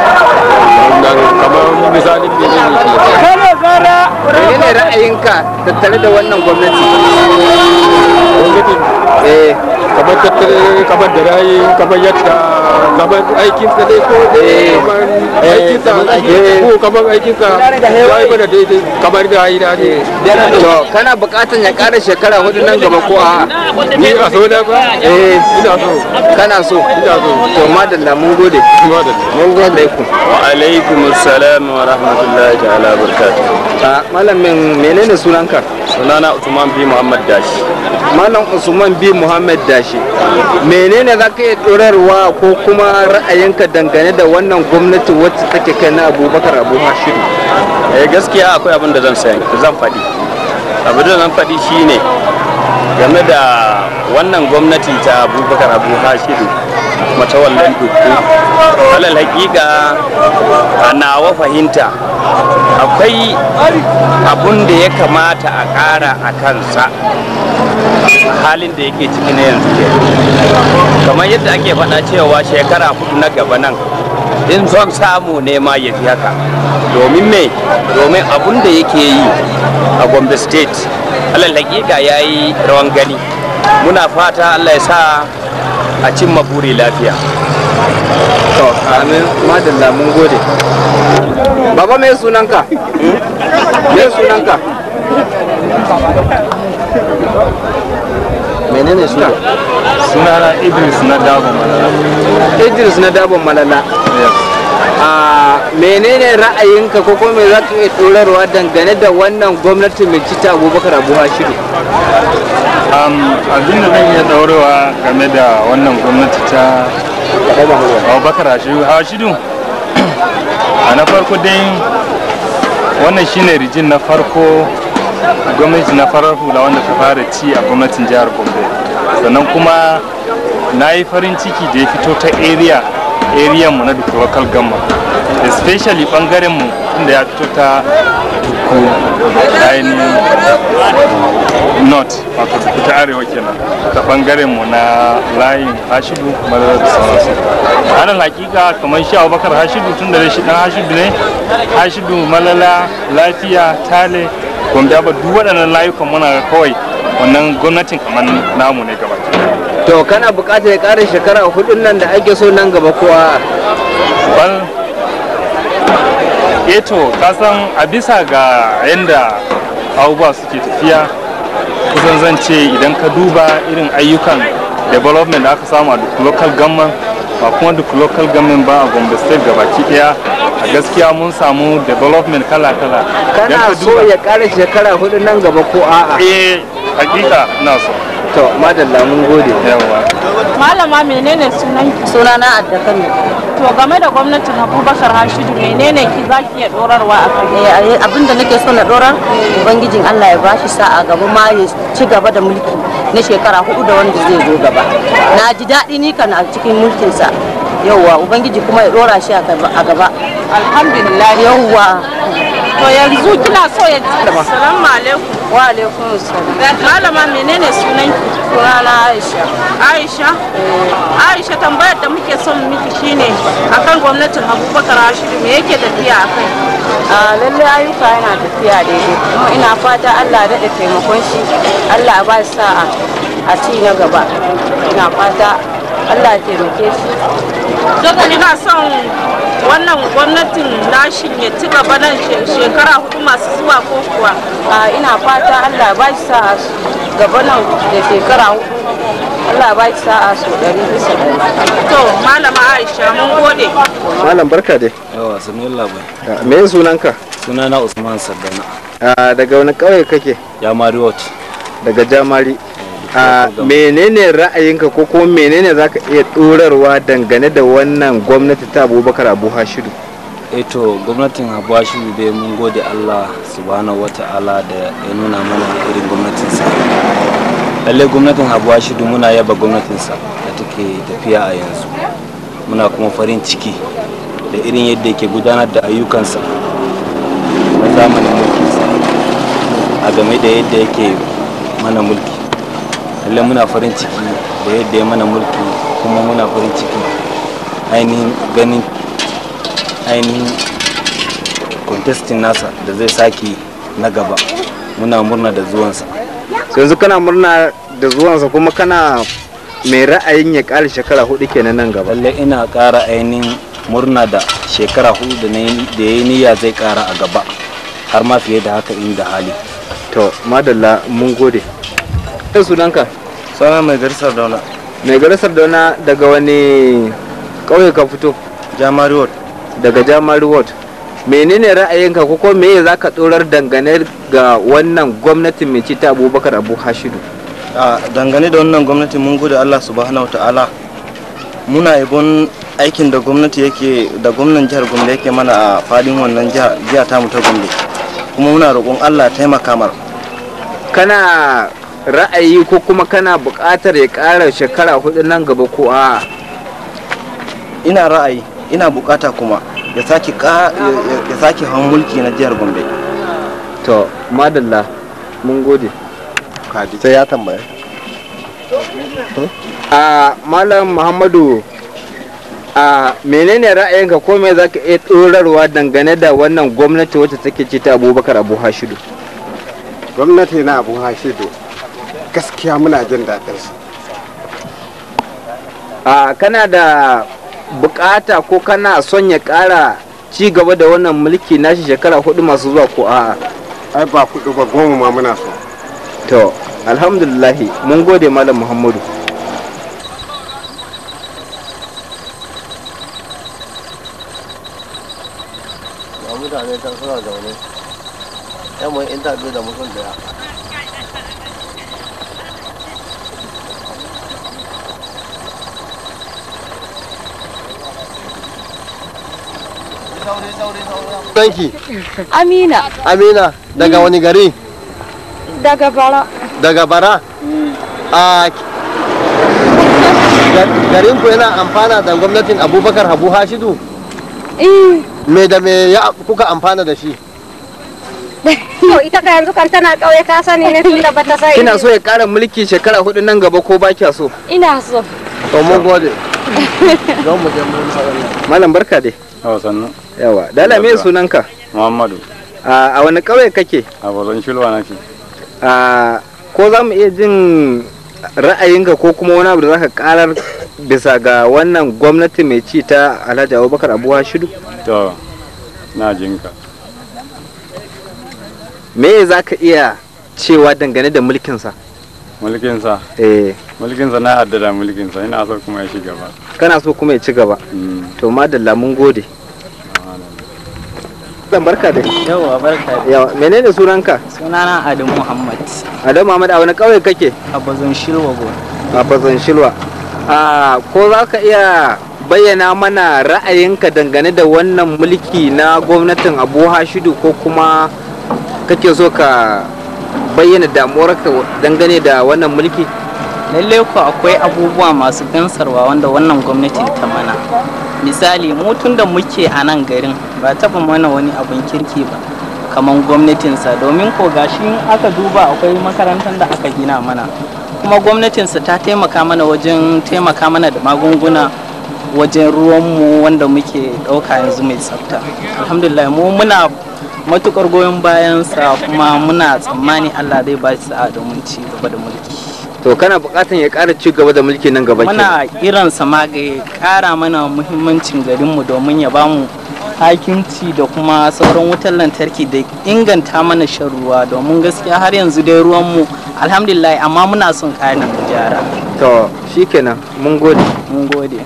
Speaker 22: kamar misalin da ne
Speaker 8: menene ra'ayinka tattare da wannan gwamnati
Speaker 22: gwamnatin
Speaker 8: eh
Speaker 22: kamar tattare kamar da rayi kamar yadda kamar aikin sa dai ko kamar aikin sa ko kamar aikin sa ya yi mana daidai kamar da yi da ne
Speaker 8: to kana buƙatar ya ƙara shekara hudu nan gaba ko a
Speaker 22: ni a so da ba
Speaker 8: eh
Speaker 22: ina so
Speaker 8: kana so
Speaker 22: ina so
Speaker 8: to madalla mun gode mun gode ku
Speaker 9: wa alaikum assalam wa rahmatullahi ta'ala barakatuh
Speaker 8: a malamin menene sunanka
Speaker 9: sunana Usman bi Muhammad Dashi
Speaker 8: malam usman bi muhammad dashi menene za ka iya ɗorarwa ko kuma ra'ayinka dangane da wannan gwamnati wacce take kai na abubakar abu hashidu
Speaker 9: eh gaskiya akwai abin da zan sani zan faɗi abin da zan faɗi shine game da wannan gwamnati ta abubakar abu hashidu matawallan dukku alal hakika a nawa fahimta akwai abun da ya kamata a ƙara a kansa halin da yake ciki na yanzu ke kamar yadda ake faɗa cewa shekara hudu na gaba nan in son samu ne ma ya fi haka domin me domin abun da yake yi a gombe state alal hakika ya yi rawan gani muna fata allah ya sa a cimma buri lafiya
Speaker 8: to amin madalla mun gode baba me sunanka me sunanka menene suna
Speaker 19: sunana idris na dabo malala
Speaker 8: idris na dabon malala a menene ra'ayinka ko kuma me za ka iya turarwa dangane da wannan gwamnati mai cita abubakar abu hashidu
Speaker 19: abin da zan iya daurewa game da wannan gwamnati ta abubakar hashidu hashidu a na farko dai wannan shine rijin na farko gwamnati na farar hula wanda ta fara ci a gwamnatin jihar gombe sannan kuma na yi farin ciki da ya fito ta area area mu na duk local government especially bangaren mu inda ya fito ta duku ainihin north wato duku ta arewa kenan ta bangaren mu na layin hashidu madara da sauransu anan hakika kamar shi abubakar hashidu tun da shi dan hashidu ne hashidu malala lafiya tale gombe ba duk waɗannan layukan muna kawai wannan gwamnatin kamar namu ne gaba
Speaker 8: to kana buƙatar ya ƙara shekara hudun nan da ake so nan gaba kowa
Speaker 19: bal eto kasan a bisa ga yadda abubuwa suke tafiya kusan zan ce idan ka duba irin ayyukan development da aka samu a duk local government
Speaker 22: ba kuma duk local government ba a gombe state gabaki daya a gaskiya mun samu development kala-kala
Speaker 8: kana so ya kara shekara hudu nan gaba ko a'a
Speaker 22: eh hakika ina so
Speaker 8: to madalla mun gode
Speaker 22: yawa
Speaker 11: malama menene sunan
Speaker 7: sunana adda kano
Speaker 11: to game da gwamnatin abubakar hashidu menene ki zaki iya dorarwa a kai
Speaker 7: abin da nake so na dora ubangijin allah ya bashi sa'a gaba ma ya ci gaba da mulki na shekara hudu da wanda zai zo gaba na ji daɗi ni kan a cikin mulkinsa yauwa ubangiji kuma ya dora shi a gaba
Speaker 11: alhamdulillah
Speaker 7: yauwa
Speaker 11: to yanzu kina so ya assalamu alaikum
Speaker 7: wa alaikum assalam
Speaker 11: malama menene sunan ki
Speaker 7: sunana aisha
Speaker 11: aisha aisha tambayar da muke son miki shine akan gwamnatin abubakar hashidu me yake tafiya a kai
Speaker 7: a lalle ayyuka yana tafiya daidai kuma ina fata allah ya daɗa taimakon shi allah ya ba shi sa'a a ci na gaba ina fata allah ya taimake shi
Speaker 11: daga ina son wannan gwamnatin nashin ya ci gaba nan shekara hudu masu zuwa ko kuwa
Speaker 7: a ina fata allah ya ba shi sa'a gaba nan da shekara hudu allah ya ba shi sa'a su ɗari bisa ɗari
Speaker 11: to malama aisha mun gode
Speaker 8: malam barka dai
Speaker 5: yawa sanin labai
Speaker 8: me sunanka
Speaker 5: sunana usman saddana
Speaker 8: a daga wani ƙauye kake
Speaker 5: jamari wat
Speaker 8: daga jamari a menene ra'ayinka ko kuma menene zaka iya ɗorarwa dangane da wannan gwamnati ta abubakar abu hashidu
Speaker 5: eto gwamnatin abu hashidu dai mun gode allah subhanahu wata'ala da ya nuna mana irin gwamnatinsa lalle gwamnatin abu hashidu muna yaba gwamnatinsa da take tafiya a yanzu muna kuma farin ciki da irin yadda yake gudanar da ayyukansa na zamanin mulkinsa a game da yadda yake mana mulki lallai muna farin ciki da yadda ya mana mulki kuma muna farin ciki ainihin ganin ainihin contesting nasa da zai sake na gaba muna murna da zuwansa
Speaker 8: yanzu kana murna da zuwansa kuma kana mai ra'ayin ya ƙara shekara hudu kenan nan gaba
Speaker 5: lallai ina ƙara ainihin murna da shekara hudu da ya yi niyya zai ƙara a gaba har ma fiye da haka inda hali
Speaker 8: to madalla mun gode ɗan sunanka
Speaker 5: sana mai garisar dauna
Speaker 8: mai garisar dauna daga wani ƙauye ka fito
Speaker 5: jamari ward
Speaker 8: daga jamari ward menene ra'ayinka ko ko meye za ka tsorar dangane ga wannan gwamnati mai ci ta abubakar abu hashidu
Speaker 5: a dangane da wannan gwamnati mun gode allah subhanahu wa ta'ala muna yabon aikin da gwamnati yake da gwamnan jihar gombe yake mana a fadin wannan jiha tamu ta gombe kuma muna roƙon allah taimaka mar
Speaker 8: kana ra'ayi ko kuma kana buƙatar ya ƙara shekara hudu nan gaba ko a
Speaker 5: ina ra'ayi ina buƙata kuma ya sake ya sake hawan mulki na jihar gombe
Speaker 8: to madalla mun gode
Speaker 1: sai ya tambaya
Speaker 8: a malam muhammadu a menene ra'ayinka ko me zaka iya tsorarwa dangane da wannan gwamnati wacce take ci ta abubakar abu hashidu
Speaker 3: gwamnati na abu hashidu gaskiya muna jin daɗin su
Speaker 8: a kana da bukata ko kana son ya ƙara ci gaba da wannan mulki nashi shekara hudu masu zuwa ko a'a
Speaker 3: ai ba hudu ba goma ma muna so
Speaker 8: to alhamdulillahi mun gode malam muhammadu
Speaker 1: ga mutane can suna zaune yan mun interview da mutum daya Sanki
Speaker 13: Amina
Speaker 1: Amina daga wani gari
Speaker 13: daga bara.
Speaker 1: daga bara a garin ku yana amfana da gwamnatin abubakar habu hashidu
Speaker 13: Eh,
Speaker 1: me da me ya kuka amfana da shi
Speaker 13: to ita ka yanzu kan tana kauye ka sani ne tun da bata sai.
Speaker 8: kina so ya ƙara mulki shekara hudu nan gaba ko ba kya so
Speaker 13: Ina so.
Speaker 1: to mun gode don mu je mun sauran
Speaker 8: malam barka dai
Speaker 5: yawa sannu
Speaker 8: yawa dala me sunanka
Speaker 5: muhammadu
Speaker 8: a a wani ƙauye kake
Speaker 5: a balon shilwa nake
Speaker 8: a ko za mu iya jin ra'ayinka ko kuma wani abu da zaka karar bisa ga wannan gwamnati mai ci ta alhaji abubakar abu hashidu
Speaker 5: to na jinka
Speaker 8: me za ka iya cewa dangane da mulkinsa
Speaker 16: mulkinsa
Speaker 8: eh
Speaker 16: mulkinsa na yarda da mulkinsa ina so kuma ya shiga ba
Speaker 8: kana so kuma ya ci gaba to madalla mun gode zan barka da
Speaker 10: Yawwa barka da
Speaker 8: yawa menene sunanka
Speaker 10: sunana Adamu Muhammad
Speaker 8: Adamu Muhammad a wani kauye kake
Speaker 10: a bazan shirwa go.
Speaker 8: a bazan shilwa a ko za ka iya bayyana mana ra'ayinka dangane da wannan mulki na gwamnatin abu hashidu ko kuma kake so ka bayyana damuwarka dangane da wannan mulki
Speaker 10: Lalle ko akwai abubuwa masu gansarwa wanda wannan gwamnati ta mana. Misali mu tun da muke a nan garin ba taɓa mana wani abin kirki ba kamar gwamnatinsa domin ko gashi in aka duba akwai makarantar da aka gina mana kuma gwamnatinsa ta taimaka mana wajen taimaka mana da magunguna wajen ruwanmu wanda muke ɗauka yanzu mai tsafta alhamdulillah mu muna matukar goyon bayansa kuma muna tsammani allah zai ba shi sa'a domin ci gaba da mulki
Speaker 8: to kana buƙatar ya ƙara ci gaba da mulki nan gaba
Speaker 10: muna kiransa ma ga ya ƙara mana muhimmancin garinmu domin ya bamu hakimci da kuma sauran wutar lantarki da inganta mana shan ruwa domin gaskiya har yanzu dai ruwanmu alhamdulillah amma muna son ƙarin gyara
Speaker 8: to shikenan mun gode
Speaker 10: mun gode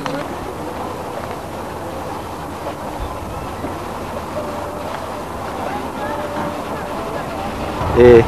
Speaker 8: eh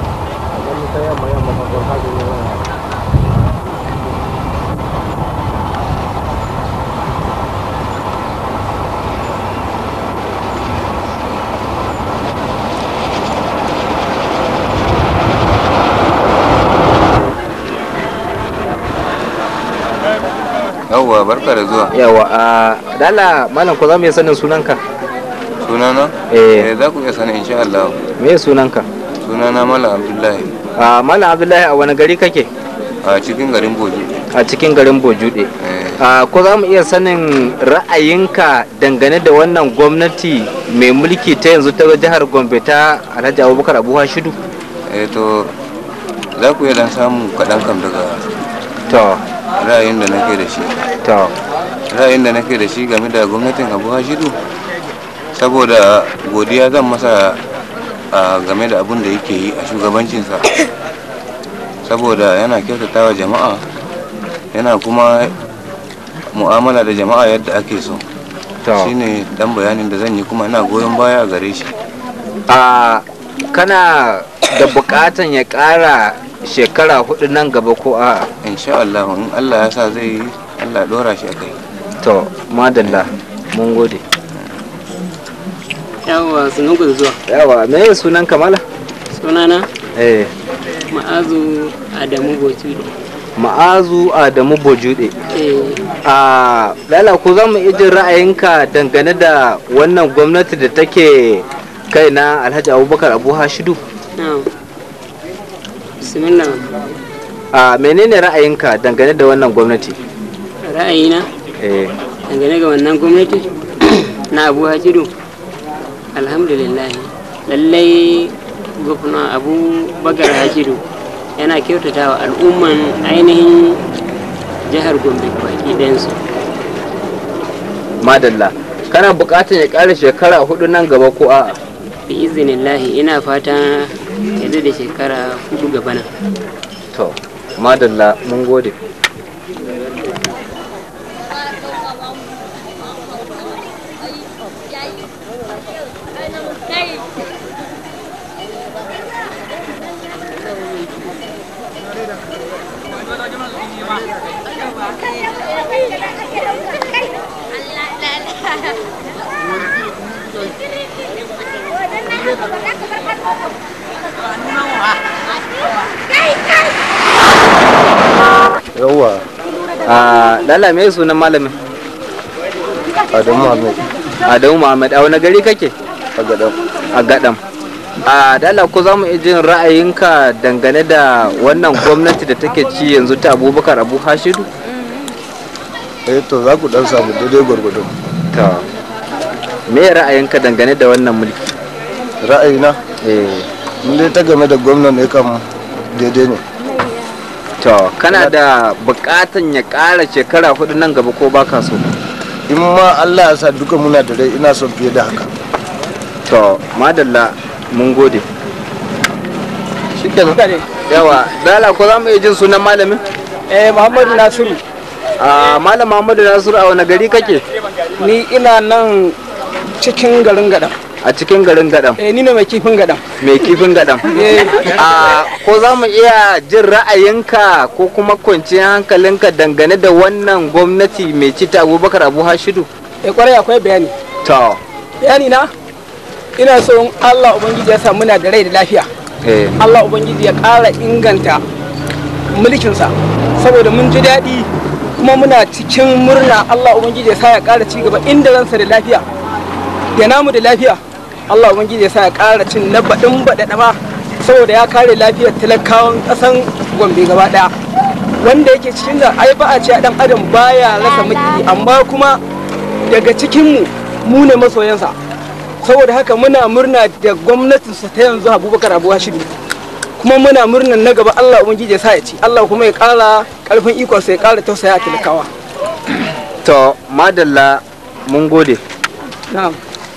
Speaker 14: yawwa barka da zuwa
Speaker 8: yawa a dala malam ko za mu iya sanin sunanka
Speaker 14: sunana
Speaker 8: eh
Speaker 14: za ku iya sani insha Allah
Speaker 8: me sunanka
Speaker 14: sunana malam abdullahi
Speaker 8: a malam abdullahi a wani gari kake
Speaker 14: a cikin garin boju
Speaker 8: a cikin garin bojude a ko za mu iya sanin ra'ayinka dangane da wannan gwamnati mai mulki ta yanzu ta jihar gombe ta alhaji abubakar abu hashidu
Speaker 14: eh to za ku iya dan samu kaɗan kam daga
Speaker 8: to
Speaker 14: ra'ayin da nake da shi
Speaker 8: to
Speaker 14: ra'ayin da nake da shi game da gwamnatin abu hashidu saboda godiya zan masa a game da abun da yake yi a shugabancinsa saboda yana kyautata wa jama'a yana kuma mu'amala da jama'a yadda ake so shine dan bayanin da zan yi kuma ina goyon baya a gare shi
Speaker 8: a kana da bukatan ya kara shekara hudu nan gaba ko a
Speaker 14: insha Allah in Allah ya sa zai yi Allah dora shi akai
Speaker 8: to madalla mun gode
Speaker 23: yawa sunan ku da zuwa
Speaker 8: yawa me ya sunan kamala
Speaker 23: sunana
Speaker 8: eh
Speaker 23: ma'azu adamu botude
Speaker 8: ma'azu adamu bojude
Speaker 23: eh
Speaker 8: a lala ko za mu ijin ra'ayinka dangane da wannan gwamnati da take kai na alhaji abubakar abu hashidu
Speaker 23: na'am bismillah
Speaker 8: a menene ra'ayinka dangane da wannan gwamnati
Speaker 23: ra'ayina
Speaker 8: eh
Speaker 23: dangane ga wannan gwamnati na abu hajiru alhamdulillah lallai gwamna abu bagar hajiru yana kyautata wa al'umman ainihin jihar gombe baki ɗayansu
Speaker 8: madalla kana bukatar ya ƙara shekara hudu nan gaba ko a
Speaker 23: bi izinillahi ina fata yadda da shekara hudu gaba nan
Speaker 8: to madalla mun gode
Speaker 14: yawwa
Speaker 8: a lala me sunan malamin
Speaker 14: adamu muhammad
Speaker 8: adamu muhammad a wani gari kake
Speaker 14: a gadam
Speaker 8: a gadam a dala ko za mu iya jin ra'ayinka dangane da wannan gwamnati da take ci yanzu ta abubakar abu hashidu
Speaker 14: eh to za ku dan samu daidai gwargwado
Speaker 8: ta me ra'ayinka dangane da wannan mulki
Speaker 14: ra'ayina
Speaker 8: eh
Speaker 14: mun dai ta game da gwamnan ne kam daidai ne
Speaker 8: to kana da bukatan ya ƙara shekara hudu nan gaba ko baka so
Speaker 14: in ma Allah ya sa duka muna da rai ina son fiye da haka
Speaker 8: to madalla mun gode
Speaker 14: shikenan
Speaker 8: yawa dala ko za mu iya jin sunan malamin
Speaker 15: eh muhammadu nasiru
Speaker 8: a malam muhammadu nasiru a wani gari kake
Speaker 15: ni ina nan cikin garin gadam
Speaker 8: a cikin garin gadam
Speaker 15: eh ni ne mai kifin gadam
Speaker 8: mai kifin gadam a ko za mu iya jin ra'ayinka ko kuma kwanciyar hankalinka dangane da wannan gwamnati mai ci ta abubakar abu hashidu
Speaker 15: eh kwarai akwai bayani
Speaker 8: to
Speaker 15: bayani na ina so in Allah ubangiji ya sa muna da rai da lafiya
Speaker 8: eh
Speaker 15: Allah ubangiji ya ƙara inganta mulkinsa saboda mun ji daɗi kuma muna cikin murna Allah ubangiji ya sa ya ƙara ci gaba inda ransa da lafiya ya namu da lafiya Allah ubangiji ya sa ya ƙara cin na baɗin baɗaɗa ma saboda ya kare lafiyar talakawan ƙasan Gombe gaba ɗaya wanda yake cikin da ai ba a ce ɗan adam baya rasa maki amma kuma daga cikinmu mu ne masoyansa saboda haka muna murna da gwamnatinsa ta yanzu abubakar abu hashidu kuma muna murnan na gaba allah ubangiji ya sa ya ci allah kuma ya kara karfin ikonsa ya kara tausaya a talakawa
Speaker 8: to madalla mun gode
Speaker 15: na'am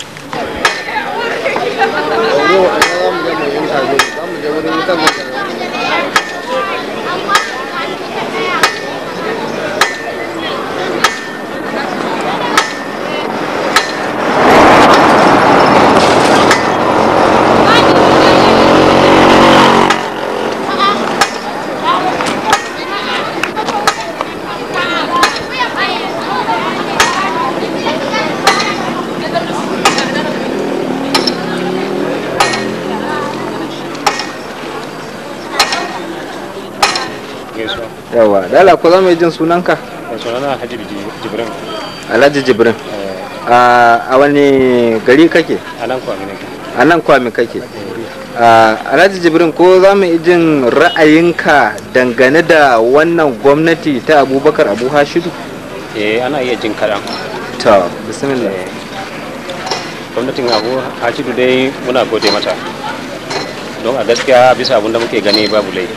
Speaker 8: yawa dala ko za mu iya jin sunanka
Speaker 2: sunana Alhaji Jibrin
Speaker 8: alhaji jibrin a wani gari kake
Speaker 2: a nan kwami nake
Speaker 8: a nan kwami kake a alhaji jibrin ko za mu iya jin ra'ayinka dangane da wannan gwamnati ta abubakar abu hashidu
Speaker 2: eh ana iya jin kaɗan
Speaker 8: to bismillah
Speaker 2: gwamnatin abu hashidu dai muna gode mata don a gaskiya bisa abin da muke gani babu laifi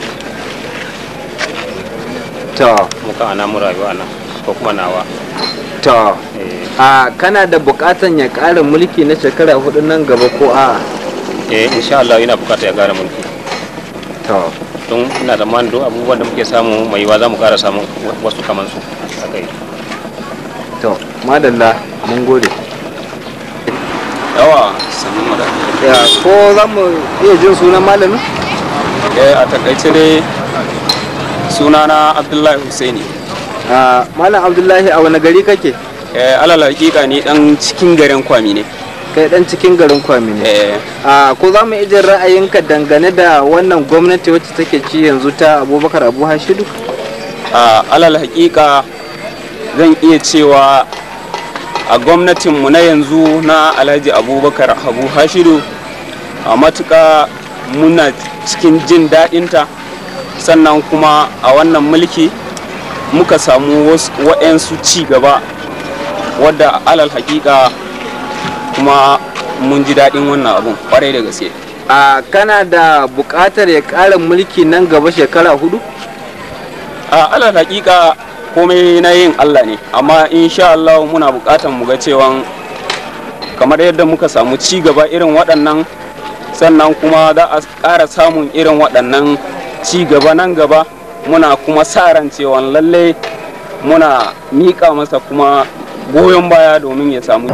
Speaker 8: to
Speaker 2: muka ana mu rayuwa nan ko kuma nawa
Speaker 8: to a kana da bukatan ya ƙara mulki na shekara hudu nan gaba ko a
Speaker 2: eh insha Allah ina bukata ya gara mulki
Speaker 8: to
Speaker 2: don ina da man duk abubuwan da muke samu mai yiwa za mu kara samu wasu kaman su haka yi
Speaker 8: to madalla mun gode
Speaker 12: yawa sannu mada
Speaker 8: ya ko za mu iya jin sunan malamin
Speaker 12: eh a takaice dai sunana abdullahi husaini
Speaker 8: a malam abdullahi a wani gari kake
Speaker 12: eh alal hakika ni dan cikin garin kwami ne
Speaker 8: kai dan cikin garin kwami ne
Speaker 12: eh
Speaker 8: a ko za mu iya jin ra'ayinka dangane da wannan gwamnati wacce take ci yanzu ta abubakar abu hashidu
Speaker 12: a alal hakika zan iya cewa a gwamnatinmu na yanzu na alhaji abubakar abu hashidu a matuka muna cikin jin daɗinta sannan kuma a wannan mulki muka samu waɗansu ci gaba wadda alal hakika kuma mun ji daɗin wannan abun kwarai da gaske
Speaker 8: a kana da buƙatar ya ƙara mulki nan gaba shekara hudu
Speaker 12: a alal hakika komai na yin allah ne amma insha Allah muna buƙatar mu ga cewa kamar yadda muka samu ci gaba irin waɗannan sannan kuma za a ƙara samun irin waɗannan ci gaba nan gaba muna kuma sa ran cewa lalle muna miƙa masa kuma goyon baya domin ya samu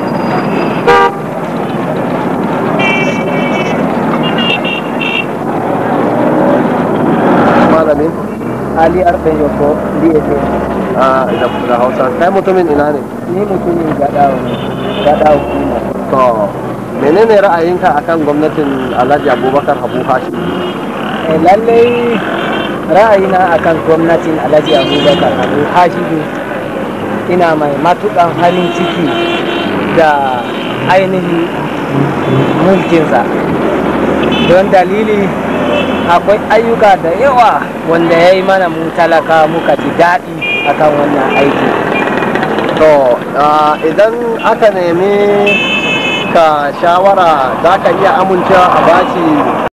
Speaker 1: malamin
Speaker 15: ali arɗen yoko mbiyete
Speaker 1: a da hausa kai mutumin ina ne
Speaker 15: ni mutumin gaɗawa ne gaɗawa kuma
Speaker 1: to menene ra'ayinka akan gwamnatin alhaji abubakar habu hashim
Speaker 15: lallai ra'ayina akan gwamnatin alhaji abubakar abu hashidu ina mai matukan halin ciki da ainihin mulkinsa don dalili akwai ayyuka da yawa wanda ya yi mana mu talaka muka ji daɗi akan wannan aiki
Speaker 1: to idan aka nemi ka shawara za ka iya amincewa a bashi